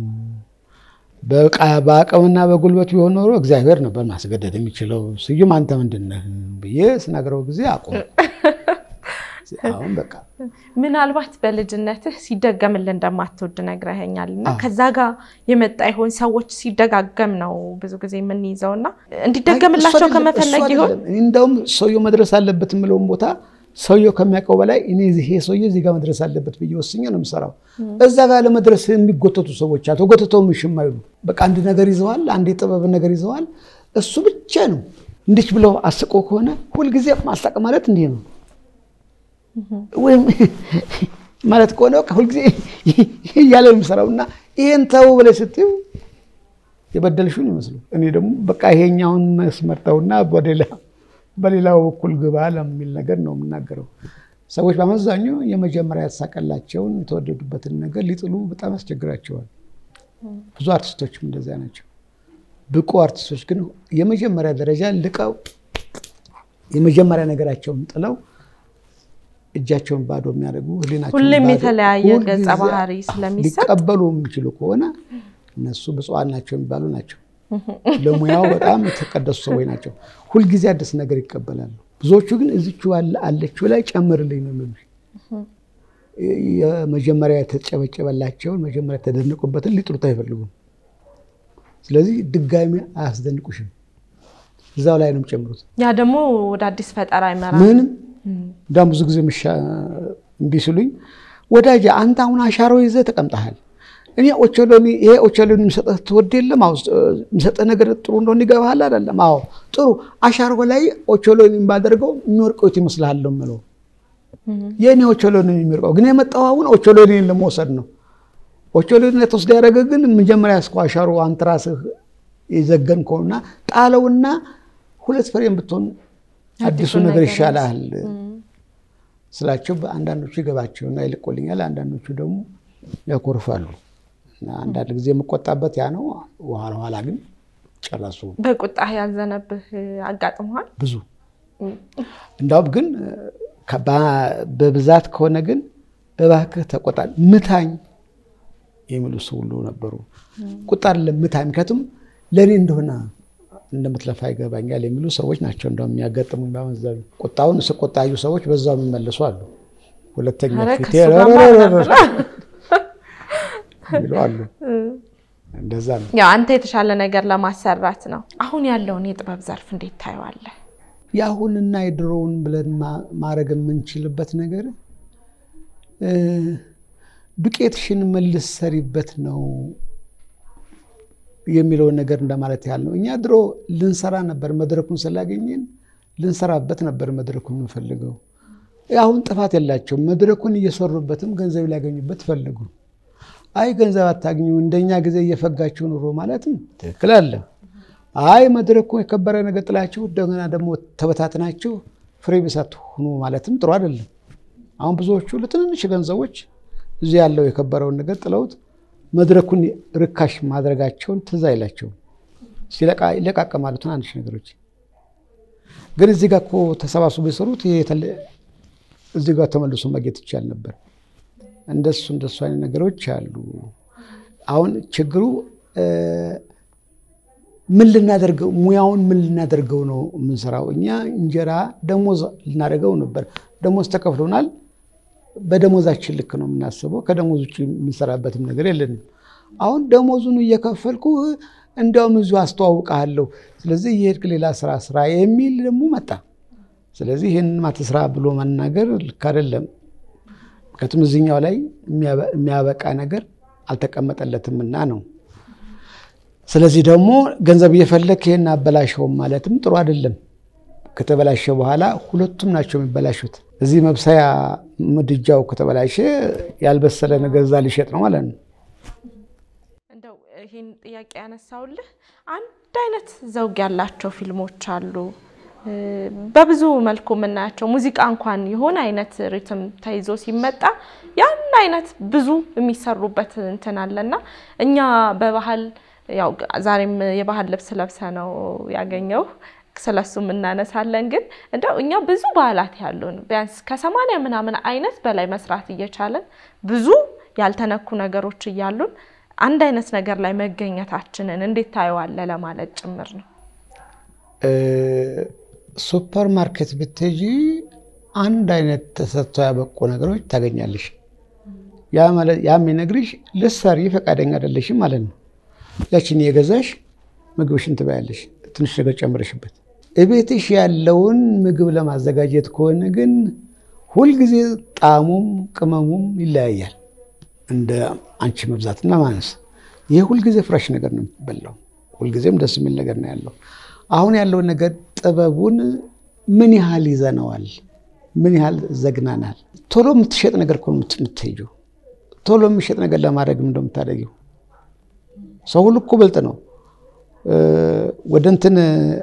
በአቅምና በጉልበት ቢሆን ኖሮ እግዚአብሔር ነበር ማስገደድ የሚችለው። ስዩም አንተ ምንድን ነህ ብዬ ስነግረው ጊዜ አቆም። አሁን በቃ ምናልባት በልጅነትህ ሲደገምልህ እንደማትወድ ነግረኸኛል እና ከዛ ጋር የመጣ ይሆን? ሰዎች ሲደጋገም ነው ብዙ ጊዜ የምንይዘው እና እንዲደገምላቸው ከመፈለግ ይሆን? እንደውም ሰውየው መድረስ አለበት የምለውን ቦታ ሰውየው ከሚያውቀው በላይ እኔ ይሄ ሰውዬ እዚህ ጋር መድረስ አለበት ብዬ ወስኜ ነው የምሰራው። እዛ ጋር ለመድረስ የሚጎተቱ ሰዎች አቶ ጎተተው ምሽም አይሉ በቃ አንድ ነገር ይዘዋል፣ አንድ የጥበብ ነገር ይዘዋል። እሱ ብቻ ነው እንዲች ብለው አስቆ ከሆነ ሁልጊዜ ማስታቅ ማለት እንዲህ ነው ወይም ማለት ከሆነ በቃ ሁልጊዜ እያለ ነው የሚሰራው እና ይሄን ተው ብለሽ ስትይው የበደልሽውን ይመስሉ እኔ ደግሞ በቃ ይሄኛውን መስመር ተውና በሌላ በሌላው በኩል ግባ ለሚል ነገር ነው የምናገረው። ሰዎች በአመዛኙ የመጀመሪያ ያሳቀላቸውን የተወደዱበትን ነገር ሊጥሉ በጣም ያስቸግራቸዋል። ብዙ አርቲስቶችም እንደዚያ ናቸው። ብቁ አርቲስቶች ግን የመጀመሪያ ደረጃ ልቀው የመጀመሪያ ነገራቸውን ጥለው እጃቸውን ባዶ የሚያደርጉ ህሊናቸውን ሁሌም ባዶ- የተለያየ ሁልጊዜ ገጸ ባህሪ ስለሚሰጥ ሊቀበሉ የሚችሉ ከሆነ እነሱ ብፁዓን ናቸው የሚባሉ ናቸው። ለሙያው በጣም የተቀደሱ ሰዎች ናቸው። ሁልጊዜ አዲስ ነገር ይቀበላሉ። ብዙዎቹ ግን እዚቹ አለችው ላይ ጨምርልኝ ነው የሚሉሽ። የመጀመሪያ የተጨበጨበላቸውን መጀመሪያ የተደነቁበትን ሊጥሉት አይፈልጉም። ስለዚህ ድጋሚ አያስደንቁሽም። እዛው ላይ ነው የሚጨምሩት። ያ ደግሞ ወደ አዲስ ፈጠራ ይመራል። ምንም እንዳውም ብዙ ጊዜ ምሻ እምቢ ሲሉኝ ወዳጅ አንተ አሁን አሻሮ ይዘህ ተቀምጠሃል። እኔ ኦቾሎኒ ይሄ ኦቾሎኒ የሚሰጠህ ትወድ የለም አዎ የሚሰጠህ ነገር ጥሩ እንደሆነ ይገባሃል አይደለም? አዎ ጥሩ አሻሮ ላይ ኦቾሎኒ ባደርገው የሚወርቀው የት ይመስልሃል ነው የምለው። የእኔ ኦቾሎኒ የሚወርቀው ግን የመጣው አሁን ኦቾሎኒን ለመውሰድ ነው። ኦቾሎኒ ተወስደ ያደረገ ግን መጀመሪያ እስከ አሻሮ አንተ ራስህ የዘገንከውና ጣለውና ሁለት ፍሬም ብትሆን አዲሱ ነገር ይሻላል ስላቸው አንዳንዶቹ ይገባቸውና ይልቆልኛል፣ አንዳንዶቹ ደግሞ ያኮርፋሉ። እና አንዳንድ ጊዜ የምቆጣበት ያ ነው። ኋላ ኋላ ግን ጨረሱ በቁጣህ ያዘነብህ አጋጥመዋል? ብዙ እንዳውም ግን በብዛት ከሆነ ግን እባክህ ተቆጣ፣ ምታኝ የሚሉ ሰው ሁሉ ነበሩ። ቁጣ አይደለም ምታኝ፣ ምክንያቱም ለእኔ እንደሆነ እንደምትለፋ ይገባኛል የሚሉ ሰዎች ናቸው እንደውም የሚያጋጥሙኝ። በአመዛኙ ቁጣውን ስቆጣዩ ሰዎች በዛው የሚመልሱ አሉ። ሁለተኛ ኧረ ፊቴ ከሱ ጋር ማን የሚሉ አሉ። እንደዛ ነው። ያው አንተ የተሻለ ነገር ለማሰራት ነው። አሁን ያለውን የጥበብ ዘርፍ እንዴት ታየዋለህ? የአሁንና የድሮውን ብለን ማ- ማድረግ የምንችልበት ነገር እ ዱቄትሽን መልስ ሰሪበት ነው የሚለውን ነገር እንደማለት ያህል ነው። እኛ ድሮ ልንሰራ ነበር፣ መድረኩን ስላገኘን ልንሰራበት ነበር መድረኩን የምንፈልገው። አሁን ጥፋት የላቸውም። መድረኩን እየሰሩበትም ገንዘብ ሊያገኙበት ፈለጉ። አይ ገንዘብ አታግኙ፣ እንደኛ ጊዜ እየፈጋችሁ ኑሮ ማለትም ትክክል አለ። አይ መድረኩ የከበረ ነገር ጥላችሁ እንደገና ደግሞ ተበታትናችሁ ፍሬ ቢስ አትሁኑ ማለትም ጥሩ አይደለም። አሁን ብዙዎቹ ለትንንሽ ገንዘቦች እዚህ ያለው የከበረውን ነገር ጥለውት መድረኩን ርካሽ ማድረጋቸውን ትዝ አይላቸውም። ይለቃቀማሉ ትናንሽ ነገሮች። ግን እዚህ ጋር እኮ ተሰባስቦ የሰሩት እዚህ ጋር ተመልሶ ማግኘት ይቻል ነበር። እንደሱ እንደሱ አይነት ነገሮች አሉ። አሁን ችግሩ ምን ልናደርገው ሙያውን ምን ልናደርገው ነው የምንሰራው? እኛ እንጀራ ደሞዝ ልናደርገው ነበር። ደሞዝ ተከፍሎናል። በደሞዛችን ልክ ነው የምናስበው። ከደሞዝ ውጭ የምንሰራበትም ነገር የለንም። አሁን ደሞዙን እየከፈልኩ እንዲያውም እዚሁ አስተዋውቀሃለሁ፣ ስለዚህ እየሄድክ ሌላ ስራ ስራ የሚል ደግሞ መጣ። ስለዚህ ይህን ማትስራ ብሎ መናገር ልክ አይደለም። ምክንያቱም እዚህኛው ላይ የሚያበቃ ነገር አልተቀመጠለትምና ነው። ስለዚህ ደግሞ ገንዘብ እየፈለግ ይህን አበላሸውም ማለትም ጥሩ አይደለም። ከተበላሸ በኋላ ሁለቱም ናቸው የሚበላሹት። እዚህ መብሰያ ምድጃው ከተበላሸ ያልበሰለ ነገር እዛ ሊሸጥ ነው ማለት ነው። እንደው ይህን ጥያቄ ያነሳውልህ አንድ አይነት ዘውግ ያላቸው ፊልሞች አሉ በብዙ መልኩ የምናያቸው ሙዚቃ እንኳን የሆነ አይነት ሪትም ተይዞ ሲመጣ ያን አይነት ብዙ የሚሰሩበት እንትን አለና እኛ በባህል ያው ዛሬም የባህል ልብስ ለብሰ ነው ያገኘው ስለሱም እናነሳለን። ግን እንደው እኛ ብዙ ባህላት ያሉን ቢያንስ ከሰማንያ ምናምን አይነት በላይ መስራት እየቻለን ብዙ ያልተነኩ ነገሮች እያሉን አንድ አይነት ነገር ላይ መገኘታችንን እንዴት ታየዋለ ለማለት ጭምር ነው። ሱፐር ማርኬት ብትሄጂ አንድ አይነት ተሰጥቶ ያበቁ ነገሮች ታገኛለሽ። ያ የሚነግርሽ ልትሰሪ ፈቃደኛ አይደለሽም ማለት ነው። ያችን የገዛሽ ምግብሽን ትበያለሽ፣ ትንሽ ነገር ጨምረሽበት። እቤትሽ ያለውን ምግብ ለማዘጋጀት ከሆነ ግን ሁልጊዜ ጣዕሙም ቅመሙም ይለያያል እንደ አንቺ መብዛትና ማነስ። ይህ ሁልጊዜ ፍራሽ ነገር ነው የሚበላው፣ ሁልጊዜም ደስ የሚል ነገር ነው ያለው። አሁን ያለውን ነገር ጥበቡን ምን ያህል ይዘነዋል? ምን ያህል ዘግናናል? ቶሎ የምትሸጥ ነገር እኮ ነው የምትሄጂው። ቶሎ የሚሸጥ ነገር ለማድረግ እንደምታደርጊው ሰው ሁሉ እኮ ብልጥ ነው። ወደ እንትን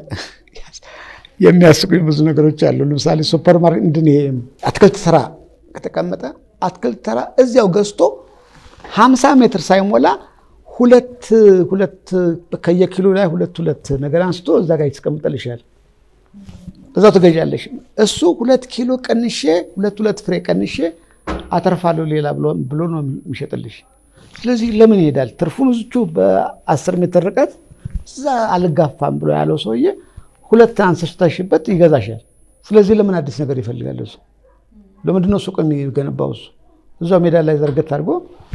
የሚያስቁኝ ብዙ ነገሮች አሉ። ለምሳሌ ሱፐር ማርኬት እንድን አትክልት ተራ ከተቀመጠ አትክልት ተራ እዚያው ገዝቶ ሀምሳ ሜትር ሳይሞላ ሁለት ሁለት ከየኪሎ ላይ ሁለት ሁለት ነገር አንስቶ እዛ ጋር ይተቀምጠልሻል። እዛው ትገዣለሽ። እሱ ሁለት ኪሎ ቀንሼ ሁለት ሁለት ፍሬ ቀንሼ አተርፋለሁ ሌላ ብሎ ነው የሚሸጥልሽ። ስለዚህ ለምን ይሄዳል? ትርፉን እዝቹ በአስር ሜትር ርቀት እዛ አልጋፋም ብሎ ያለው ሰውዬ ሁለት አንስተሽበት ይገዛሻል። ስለዚህ ለምን አዲስ ነገር ይፈልጋል? እሱ ለምንድን ነው ሱቅ የሚገነባው? እሱ እዛው ሜዳ ላይ ዘርገት አድርጎ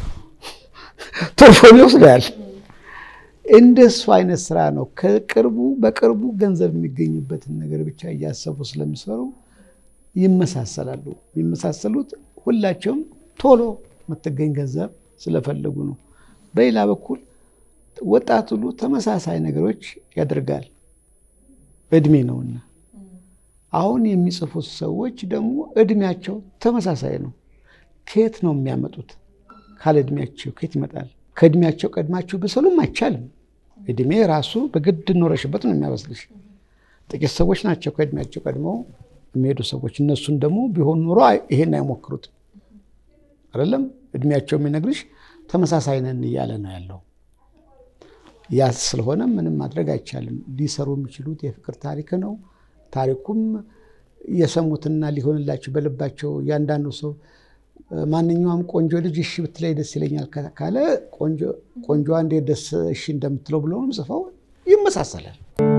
ትርፉን ይወስዳል። እንደሱ አይነት ስራ ነው። ከቅርቡ በቅርቡ ገንዘብ የሚገኝበትን ነገር ብቻ እያሰቡ ስለሚሰሩ ይመሳሰላሉ። የሚመሳሰሉት ሁላቸውም ቶሎ የምትገኝ ገንዘብ ስለፈለጉ ነው። በሌላ በኩል ወጣት ሁሉ ተመሳሳይ ነገሮች ያደርጋል፣ እድሜ ነውና። አሁን የሚጽፉት ሰዎች ደግሞ እድሜያቸው ተመሳሳይ ነው። ከየት ነው የሚያመጡት? ካለ እድሜያቸው ከየት ይመጣል? ከእድሜያቸው ቀድማችሁ ብሰሉም አይቻልም። እድሜ ራሱ በግድ ኖረሽበት ነው የሚያበስልሽ። ጥቂት ሰዎች ናቸው ከእድሜያቸው ቀድመው የሚሄዱ ሰዎች። እነሱን ደግሞ ቢሆን ኑሮ ይሄን አይሞክሩትም። አይደለም እድሜያቸው የሚነግርሽ ተመሳሳይ ነን እያለ ነው ያለው። ያ ስለሆነ ምንም ማድረግ አይቻልም። ሊሰሩ የሚችሉት የፍቅር ታሪክ ነው። ታሪኩም የሰሙትና ሊሆንላቸው በልባቸው እያንዳንዱ ሰው ማንኛውም ቆንጆ ልጅ እሺ ብትለይ ደስ ይለኛል ካለ ቆንጆዋ እንዴት ደስ እሺ እንደምትለው ብሎ ጽፈው ይመሳሰላል።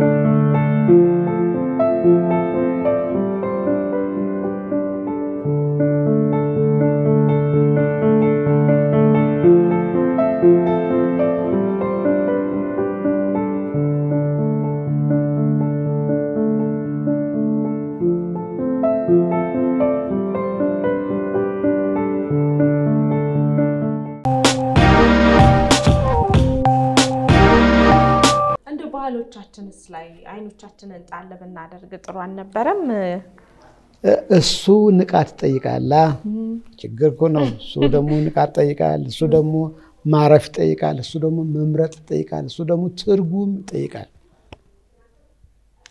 ባህሎቻችንስ ላይ አይኖቻችንን ጣል ብናደርግ ጥሩ አልነበረም? እሱ ንቃት ይጠይቃላ። ችግር እኮ ነው። እሱ ደግሞ ንቃት ይጠይቃል። እሱ ደግሞ ማረፍ ይጠይቃል። እሱ ደግሞ መምረጥ ይጠይቃል። እሱ ደግሞ ትርጉም ይጠይቃል።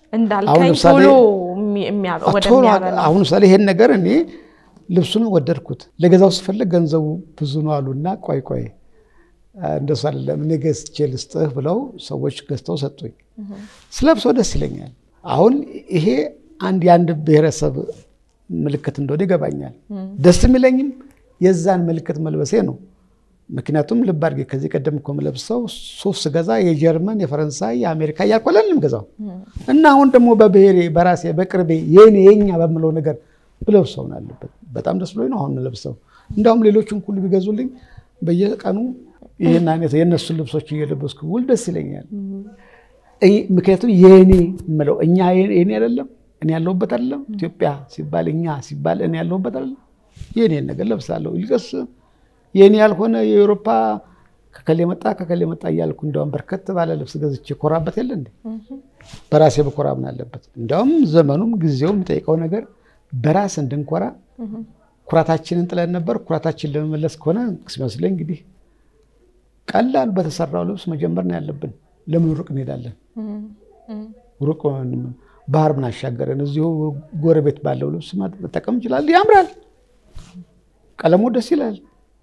እንዳልከኝ ለምሳሌ- ቶሎ የሚ- የሚያ- ቶሎ ወደሚያበላ አሁን ምሳሌ ይሄን ነገር እኔ ልብሱን ወደድኩት ለገዛው ስፈልግ ገንዘቡ ብዙ ነው አሉና ቆይ ቆይ አ፣ እንደሱ አይደለም እኔ ገዝቼ ልስጥህ ብለው ሰዎች ገዝተው ሰጡኝ። ስለብሰው ደስ ይለኛል። አሁን ይሄ አንድ የአንድ ብሔረሰብ ምልክት እንደሆነ ይገባኛል። ደስ የሚለኝም የዛን ምልክት መልበሴ ነው። ምክንያቱም ልብ አድርጌ ከዚህ ቀደም እኮ የምለብሰው ሱፍ ስገዛ የጀርመን፣ የፈረንሳይ፣ የአሜሪካ እያልኩ አይደለም ገዛው እና አሁን ደግሞ በብሔሬ በራሴ በቅርቤ የኔ የኛ በምለው ነገር ብለብሰው ነው ያለበት። በጣም ደስ ብሎኝ ነው አሁን ለብሰው። እንዳውም ሌሎችን ሁሉ ቢገዙልኝ በየቀኑ ይህን አይነት የእነሱን ልብሶች እየለበስኩ ውል ደስ ይለኛል። እይ- ምክንያቱም የኔ የምለው እኛ የኔ አይደለም እኔ ያለሁበት አይደለም። ኢትዮጵያ ሲባል እኛ ሲባል እኔ ያለሁበት አይደለም። የኔን ነገር ለብሳለሁ። ይልቅስ የኔ ያልሆነ የአውሮፓ ከከሌ መጣ ከከሌ መጣ እያልኩ እንዲያውም በርከት ባለ ልብስ ገዝቼ ኮራበት የለ እንዴ? በራሴ በኮራ ምን አለበት? እንዲያውም ዘመኑም ጊዜውም የሚጠይቀው ነገር በራስ እንድንኮራ ኩራታችንን ጥለን ነበር። ኩራታችን ለመመለስ ከሆነ ሲመስለኝ እንግዲህ ቀላል በተሰራው ልብስ መጀመር ነው ያለብን። ለምን ሩቅ እንሄዳለን? ሩቅ ባህር ምን አሻገረን? እዚሁ ጎረቤት ባለው ልብስ መጠቀም እንችላለን። ያምራል፣ ቀለሙ ደስ ይላል።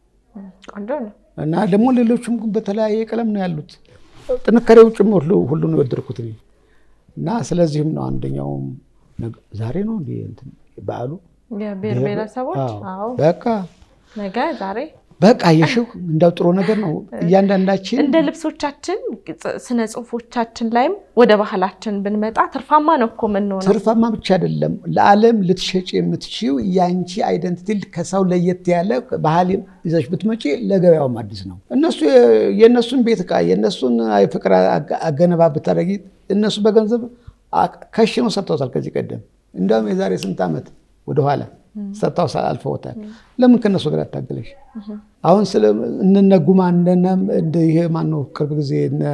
ቆንጆ ነው። እና ደግሞ ሌሎችም በተለያየ ቀለም ነው ያሉት። ጥንካሬው ጭምር ሁሉ ሁሉ ነው የወደድኩት እኔ። እና ስለዚህም ነው አንደኛውም ነገ- ዛሬ ነው እንዲ በዓሉ የብሔር ብሔረሰቦች አዎ። አዎ፣ በቃ ነገ ዛሬ በቃ የሽው እንዳው ጥሩ ነገር ነው። እያንዳንዳችን እንደ ልብሶቻችን ጽ- ስነ ጽሁፎቻችን ላይም ወደ ባህላችን ብንመጣ ትርፋማ ነው እኮ የምንሆነው። ትርፋማ ብቻ አይደለም ለዓለም ልትሸጭ የምትችው የአንቺ አይደንቲቲ ከሰው ለየት ያለ ባህል ይዘሽ ብትመጪ ለገበያውም አዲስ ነው። እነሱ የእነሱን ቤት ዕቃ የእነሱን ፍቅር አገ- አገነባ ብታደርጊ እነሱ በገንዘብ አ- ከሽነው ሰርተውታል። ከዚህ ቀደም እንዲያውም የዛሬ ስንት ዓመት ወደኋላ ሰርተው አልፈውታል። ለምን ከእነሱ ጋር አታገለሽ? አሁን ስለ እነ ጉማ እንደነ እንደ ይሄ ማነው ቅርብ ጊዜ እነ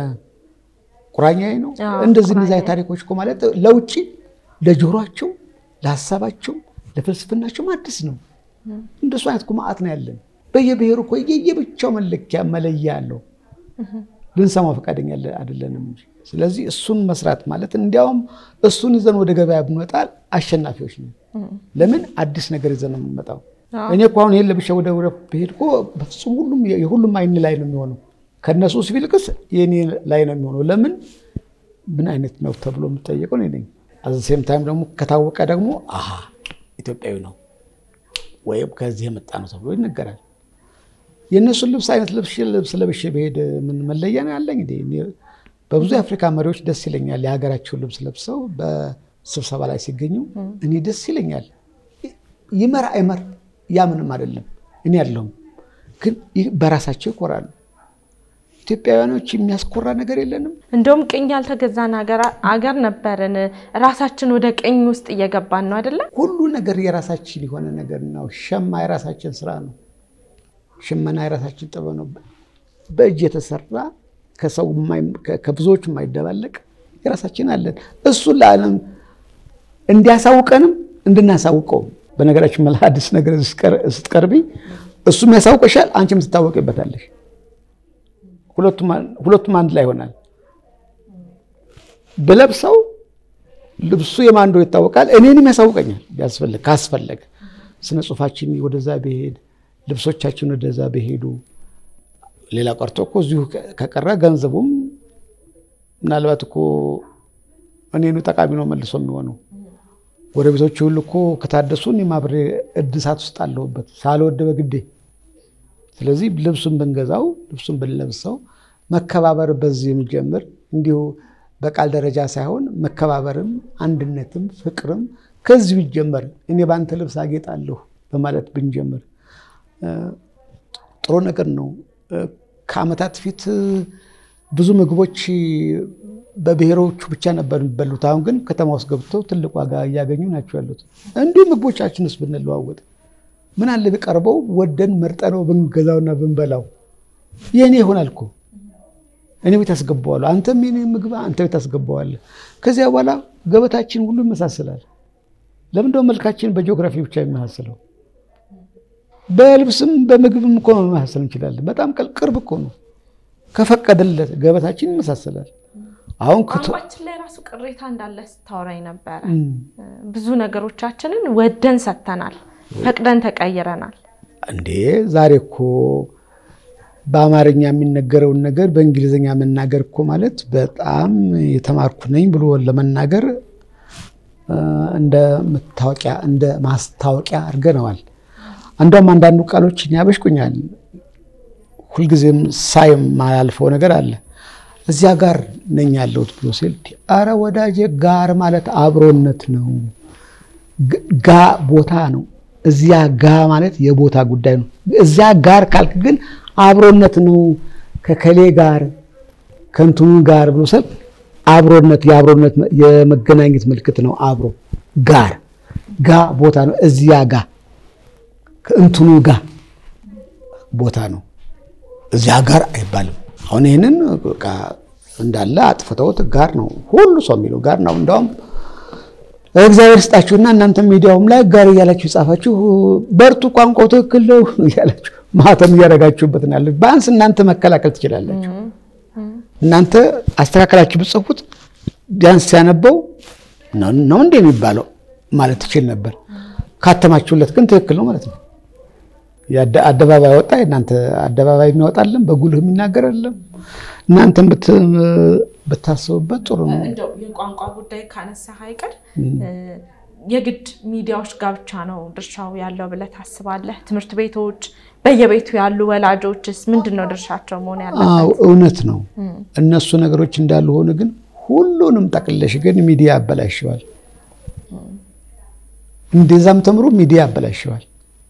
ቁራኛዬ ነው አዎ፣ እንደዚህ እንደዚህ ቁራኛዬ። አይነት ታሪኮች እኮ ማለት ለውጭ ለጆሯቸው ለሀሳባቸው ለፍልስፍናቸውም አዲስ ነው። እንደሱ አይነት እኮ መዓት ነው ያለን። በየብሔሩ እኮ የየብቻው መለኪያ መለያ አለው። ልንሰማው ፈቃደኛ ያለ- አይደለንም። እንጂ። ስለዚህ እሱን መስራት ማለት እንዲያውም እሱን ይዘን ወደ ገበያ ብንወጣ አሸናፊዎች ነው። ለምን አዲስ ነገር ይዘን ነው የምንመጣው። አዎ። እኔ እኮ አሁን ይሄን ለብሼ ወደ ውረፍ ብሄድ እኮ በፍጹም ሁሉም የሁሉም አይን ላይ ነው የሚሆነው። ከእነሱ ሲቪልቅስ የኔ ላይ ነው የሚሆነው። ለምን ምን አይነት ነው ተብሎ የምጠየቀው እኔ ነኝ። አዘሴም ታይም ደግሞ ከታወቀ ደግሞ አሀ ኢትዮጵያዊ ነው ወይም ከዚህ የመጣ ነው ተብሎ ይነገራል። የእነሱን ልብስ አይነት ልብስ ልብስ ለብሼ ብሄድ ምን መለያ ነው ያለኝ? እንዴ እኔ በብዙ የአፍሪካ መሪዎች ደስ ይለኛል የሀገራቸውን ልብስ ለብሰው በስብሰባ ላይ ሲገኙ እኔ ደስ ይለኛል። ይመር አይመር ያ ምንም አይደለም። እኔ ያለሁም ግን ይህ በራሳቸው ይኮራሉ። ኢትዮጵያውያኖች የሚያስኮራ ነገር የለንም። እንደውም ቅኝ ያልተገዛን ሀገር አገር ነበርን። ራሳችን ወደ ቅኝ ውስጥ እየገባን ነው አይደለም? ሁሉ ነገር የራሳችን የሆነ ነገር ነው። ሸማ የራሳችን ስራ ነው። ሽመና የራሳችን ጥበብ ነው። በእጅ የተሰራ ከሰው የማይ- ከ- ከብዙዎች የማይደባለቅ የራሳችን አለን። እሱን ለዓለም እንዲያሳውቀንም እንድናሳውቀው። በነገራችን መላ አዲስ ነገር ስትቀር- ስትቀርቢ እሱም ያሳውቀሻል፣ አንቺም ትታወቂበታለሽ። ሁለቱም አን- ሁለቱም አንድ ላይ ይሆናል። ብለብሰው ልብሱ የማን እንደሆነ ይታወቃል። እኔንም ያሳውቀኛል ቢያስፈልግ ካስፈለገ ስነ ጽሁፋችን ወደዛ ቢሄድ ልብሶቻችን ወደዛ ቢሄዱ ሌላ ቀርቶ እኮ እዚሁ ከቀረ ገንዘቡም ምናልባት እኮ እኔኑ ጠቃሚ ነው መልሶ የሚሆነው። ጎረቤቶች ሁሉ እኮ ከታደሱ እኔም አብሬ እድሳት ውስጥ አለሁበት ሳልወድ በግዴ። ስለዚህ ልብሱን ብንገዛው ልብሱን ብንለብሰው መከባበር በዚህ የሚጀምር እንዲሁ በቃል ደረጃ ሳይሆን መከባበርም አንድነትም ፍቅርም ከዚህ ቢጀመር እኔ በአንተ ልብስ አጌጣለሁ በማለት ብንጀምር እ፣ ጥሩ ነገር ነው። እ፣ ከዓመታት ፊት እ፣ ብዙ ምግቦች በብሔሮቹ ብቻ ነበር የሚበሉት። አሁን ግን ከተማ ውስጥ ገብተው ትልቅ ዋጋ እያገኙ ናቸው ያሉት። እንዲሁ ምግቦቻችንስ ብንለዋወጥ ምን አለ ቢቀርበው ወደን መርጠነው ብንገዛውና ብንበላው የእኔ ይሆናል እኮ እኔ ቤት አስገባዋለሁ፣ አንተም የኔ ምግብ አንተ ቤት አስገባዋለህ። ከዚያ በኋላ ገበታችን ሁሉ ይመሳሰላል። ለምንድነው መልካችን በጂኦግራፊ ብቻ የሚመሳሰለው? በልብስም በምግብም እኮ መመሳሰል እንችላለን። በጣም ቀል- ቅርብ እኮ ነው። ከፈቀደለት ገበታችን ይመሳሰላል። አሁን ቋንቋችን ላይ ራሱ ቅሬታ እንዳለ ስታወራኝ ነበረ። ብዙ ነገሮቻችንን ወደን ሰጥተናል፣ ፈቅደን ተቀይረናል። እንዴ ዛሬ እኮ በአማርኛ የሚነገረውን ነገር በእንግሊዝኛ መናገር እኮ ማለት በጣም የተማርኩ ነኝ ብሎ ለመናገር እንደ መታወቂያ እንደ ማስታወቂያ አድርገነዋል። አንዷም አንዳንዱ ቃሎችን ያበሽቁኛል። ሁልጊዜም ሳይ የማያልፈው ነገር አለ። እዚያ ጋር ነኝ ያለሁት ብሎ ሲል፣ አረ ወዳጄ ጋር ማለት አብሮነት ነው። ጋ ቦታ ነው። እዚያ ጋ ማለት የቦታ ጉዳይ ነው። እዚያ ጋር ካልክ ግን አብሮነት ነው። ከከሌ ጋር ከንቱኑ ጋር ብሎ ሰብ አብሮነት የአብሮነት የመገናኘት ምልክት ነው። አብሮ ጋር ጋ ቦታ ነው። እዚያ ጋ ከእንትኑ ጋ ቦታ ነው። እዚያ ጋር አይባልም። አሁን ይህንን እንዳለ አጥፍተውት ጋር ነው ሁሉ ሰው የሚለው ጋር ነው። እንደውም እግዚአብሔር ስጣችሁና እናንተ ሚዲያውም ላይ ጋር እያላችሁ የጻፋችሁ በርቱ፣ ቋንቋው ትክክል ነው እያላችሁ ማህተም እያደረጋችሁበት ነው ያለ። በአንስ እናንተ መከላከል ትችላላችሁ። እናንተ አስተካከላችሁ ብጽፉት ቢያንስ ሲያነበው ነው እንደ የሚባለው ማለት ትችል ነበር። ካተማችሁለት ግን ትክክል ነው ማለት ነው። አደባባይ ወጣ። እናንተ አደባባይ የሚያወጣለን በጉልህ የሚናገር አለም። እናንተም ብታስቡበት ጥሩ ነው። እንደው የቋንቋ ጉዳይ ካነሳ አይቀር የግድ ሚዲያዎች ጋር ብቻ ነው ድርሻው ያለው ብለህ ታስባለህ? ትምህርት ቤቶች፣ በየቤቱ ያሉ ወላጆችስ ምንድን ነው ድርሻቸው መሆን ያለበት? አዎ እውነት ነው። እነሱ ነገሮች እንዳሉ ሆነ፣ ግን ሁሉንም ጠቅለሽ ግን ሚዲያ ያበላሸዋል። እንደዛም ተምሮ ሚዲያ ያበላሸዋል።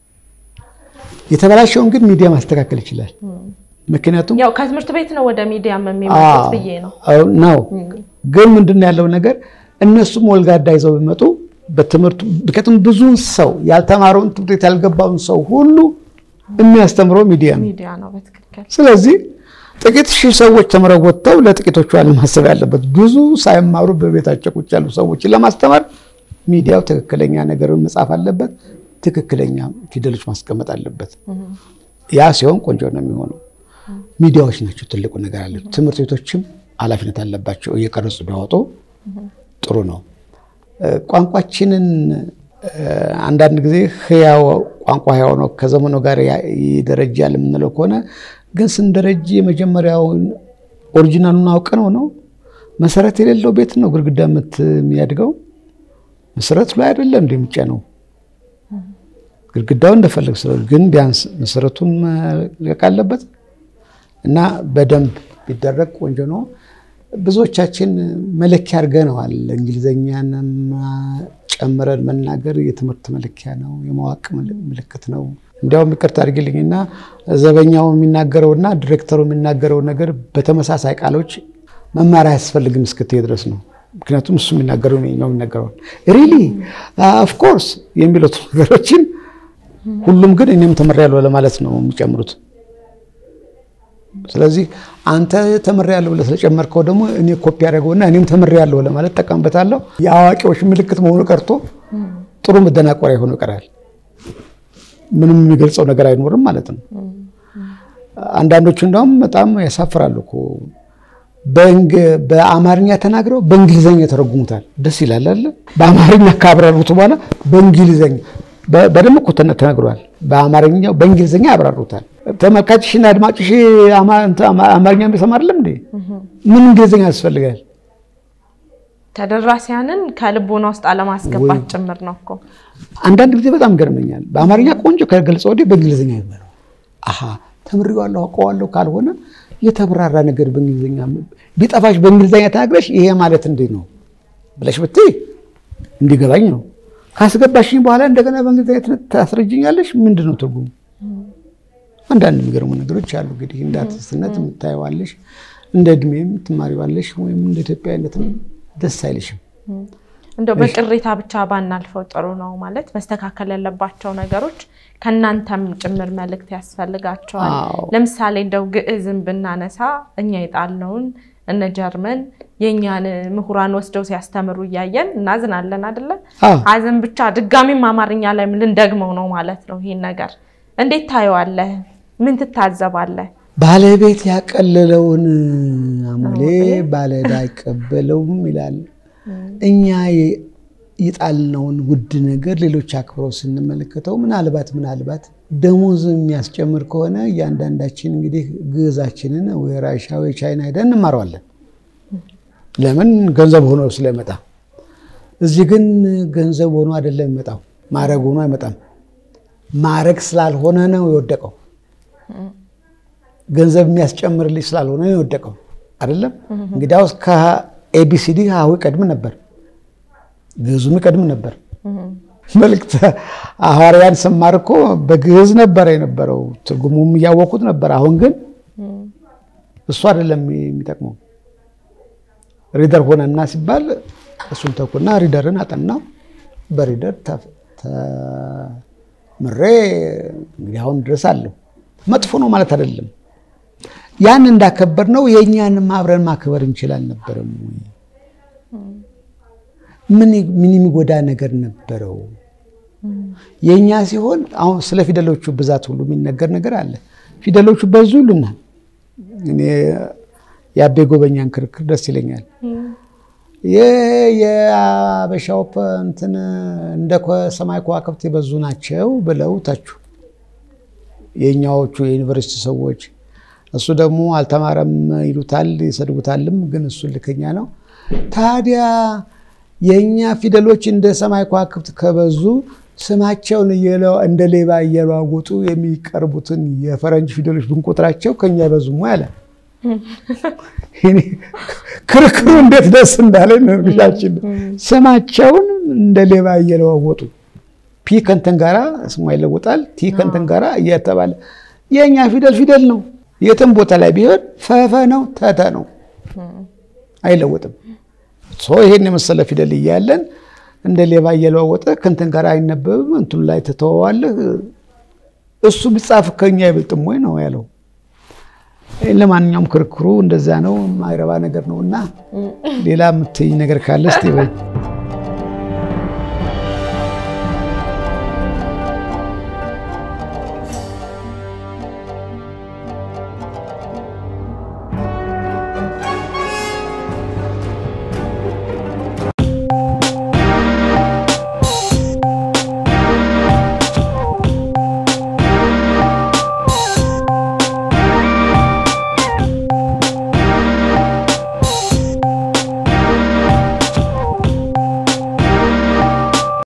የተበላሸውን ግን ሚዲያ ማስተካከል ይችላል። ምክንያቱም ያው ከትምህርት ቤት ነው ወደ ሚዲያ የሚመጡት ብዬ ነው ነው። ግን ምንድን ያለው ነገር እነሱም ወልጋዳ ይዘው ቢመጡ በትምህርቱ ምክንያቱም ብዙውን ሰው ያልተማረውን ትምህርት ቤት ያልገባውን ሰው ሁሉ የሚያስተምረው ሚዲያ ነው። ሚዲያ ነው በትክክል። ስለዚህ ጥቂት ሺህ ሰዎች ተምረው ወጥተው ለጥቂቶቹ አለማሰብ ያለበት ብዙ ሳይማሩ በቤታቸው ቁጭ ያሉ ሰዎችን ለማስተማር ሚዲያው ትክክለኛ ነገርን መጻፍ አለበት። ትክክለኛ ፊደሎች ማስቀመጥ አለበት። ያ ሲሆን ቆንጆ ነው የሚሆነው። ሚዲያዎች ናቸው ትልቁ ነገር አለ። ትምህርት ቤቶችም ኃላፊነት አለባቸው እየቀረጹ ቢያወጡ ጥሩ ነው። ቋንቋችንን አንዳንድ ጊዜ ህያው ቋንቋ ህያው ነው ከዘመኑ ጋር ይደረጃል የምንለው ከሆነ ግን ስንደረጅ የመጀመሪያውን ኦሪጂናሉን አውቀ ነው ነው መሰረት የሌለው ቤት ነው ግድግዳ ምት የሚያድገው መሰረቱ ላይ አይደለም እንደሚጫ ነው ግድግዳው እንደፈለግ ስለ ግን ቢያንስ መሰረቱን መልቀቅ አለበት እና በደንብ ቢደረግ ቆንጆ ነው። ብዙዎቻችን መለኪያ አድርገነዋል። እንግሊዘኛንም ጨምረን መናገር የትምህርት መለኪያ ነው፣ የማወቅ ምልክት ነው። እንዲያውም ይቅርታ አድርግልኝና ዘበኛው የሚናገረውና ዲሬክተሩ የሚናገረው ነገር በተመሳሳይ ቃሎች መማር አያስፈልግም እስክትሄድ ድረስ ነው። ምክንያቱም እሱ የሚናገረው ነው የሚናገረው ሪሊ ኦፍኮርስ የሚሉት ነገሮችን ሁሉም ግን እኔም ተምሬያለሁ ለማለት ነው የሚጨምሩት። ስለዚህ አንተ ተምሬያለሁ ብለህ ስለጨመርከው ደግሞ እኔ ኮፒ ያደረገውና እኔም ተምሬያለሁ ለማለት ጠቀምበታለሁ። የአዋቂዎች ምልክት መሆኑ ቀርቶ ጥሩ መደናቆሪያ ሆኖ ይቀራል። ምንም የሚገልጸው ነገር አይኖርም ማለት ነው። አንዳንዶቹ እንደውም በጣም ያሳፍራሉ እኮ በአማርኛ ተናግረው በእንግሊዘኛ የተረጉሙታል። ደስ ይላል አለ በአማርኛ ካብራሩት በኋላ በእንግሊዘኛ በደንብ እኮ ተነግሯል። በአማርኛው በእንግሊዝኛ ያብራሩታል። ተመልካችሽና አድማጭሽ አማርኛ የሚሰማ አይደለም እንዴ? ምን እንግሊዝኛ ያስፈልጋል? ተደራሲያንን ከልቦና ውስጥ አለማስገባት ጭምር ነው እኮ። አንዳንድ ጊዜ በጣም ገርመኛል። በአማርኛ ቆንጆ ከገለጸ ወዲህ በእንግሊዝኛ ይበለው። አሀ ተምሬዋለሁ አውቀዋለሁ ካልሆነ የተብራራ ነገር በእንግሊዝኛ ቢጠፋሽ በእንግሊዝኛ ተናግረሽ ይሄ ማለት እንዴት ነው ብለሽ ብትይ እንዲገባኝ ነው ካስገባሽኝ በኋላ እንደገና በእንግሊዝኛ ታስረጅኛለሽ። ምንድን ነው ትርጉሙ? አንዳንድ የሚገርሙ ነገሮች አሉ። እንግዲህ እንደ አርቲስትነት የምታየዋለሽ፣ እንደ እድሜም ትማሪዋለሽ፣ ወይም እንደ ኢትዮጵያዊነትም ደስ አይልሽም። እንደው በቅሬታ ብቻ ባናልፈው ጥሩ ነው ማለት መስተካከል ያለባቸው ነገሮች ከእናንተም ጭምር መልእክት ያስፈልጋቸዋል። ለምሳሌ እንደው ግዕዝን ብናነሳ እኛ የጣልነውን እነ ጀርመን የእኛን ምሁራን ወስደው ሲያስተምሩ እያየን እናዝናለን አይደለ? ሀዘን ብቻ ድጋሚም አማርኛ ላይ ልንደግመው ነው ማለት ነው። ይሄን ነገር እንዴት ታየዋለህ? ምን ትታዘባለህ? ባለቤት ያቀለለውን አሞሌ ባለዕዳ አይቀበለውም ይላል። እኛ የጣልነውን ውድ ነገር ሌሎች አክብረው ስንመለከተው ምናልባት ምናልባት ደሞዝ የሚያስጨምር ከሆነ እያንዳንዳችን እንግዲህ ግዕዛችንን ወይ ራሻ ወይ ቻይና ሄደን እንማረዋለን። ለምን ገንዘብ ሆኖ ስለመጣ። እዚህ ግን ገንዘብ ሆኖ አይደለም የሚመጣው፣ ማዕረግ ሆኖ አይመጣም። ማዕረግ ስላልሆነ ነው የወደቀው። ገንዘብ የሚያስጨምርልኝ ስላልሆነ ነው የወደቀው። አይደለም እንግዲያውስ ከኤቢሲዲ ሀሁ ይቀድም ነበር፣ ግዕዙም ይቀድም ነበር። መልእክተ ሐዋርያን ስማር እኮ በግዕዝ ነበረ የነበረው፣ ትርጉሙም እያወቁት ነበር። አሁን ግን እሱ አይደለም የሚጠቅመው። ሪደር ሆነና ሲባል እሱን ተኩና ሪደርን አጠናው። በሪደር ተምሬ እንግዲህ አሁን ድረስ አለሁ። መጥፎ ነው ማለት አይደለም። ያን እንዳከበር ነው የእኛንም አብረን ማክበር እንችል አልነበረም ወይ? ምን የሚጎዳ ነገር ነበረው? የእኛ ሲሆን አሁን ስለ ፊደሎቹ ብዛት ሁሉ የሚነገር ነገር አለ። ፊደሎቹ በዙ ይሉናል። እኔ የአቤ ጎበኛን ክርክር ደስ ይለኛል። የአበሻው እንትን እንደ ሰማይ ከዋክብት የበዙ ናቸው ብለው ተቹ የእኛዎቹ የዩኒቨርሲቲ ሰዎች። እሱ ደግሞ አልተማረም ይሉታል ይሰድቡታልም፣ ግን እሱ ልከኛ ነው። ታዲያ የእኛ ፊደሎች እንደ ሰማይ ከዋክብት ከበዙ ስማቸውን እንደ ሌባ እየለዋወጡ የሚቀርቡትን የፈረንጅ ፊደሎች ብንቆጥራቸው ከኛ አይበዙም አለ። ክርክሩ እንዴት ደስ እንዳለ ንርግሻችን ስማቸውን እንደ ሌባ እየለዋወጡ ፒ ከንትን ጋራ ስሟ ይለወጣል፣ ቲ ከንትን ጋራ እየተባለ የእኛ ፊደል ፊደል ነው። የትም ቦታ ላይ ቢሆን ፈፈ ነው ተተ ነው፣ አይለወጥም። ይሄን የመሰለ ፊደል እያለን እንደ ሌባ እየለዋወጠ ከንትን ጋር አይነበብም። እንትኑ ላይ ትተወዋለህ። እሱ ቢጻፍ ከኛ አይበልጥም ወይ ነው ያለው። ለማንኛውም ክርክሩ እንደዛ ነው፣ የማይረባ ነገር ነው እና ሌላ የምትይኝ ነገር ካለ እስኪ በይ።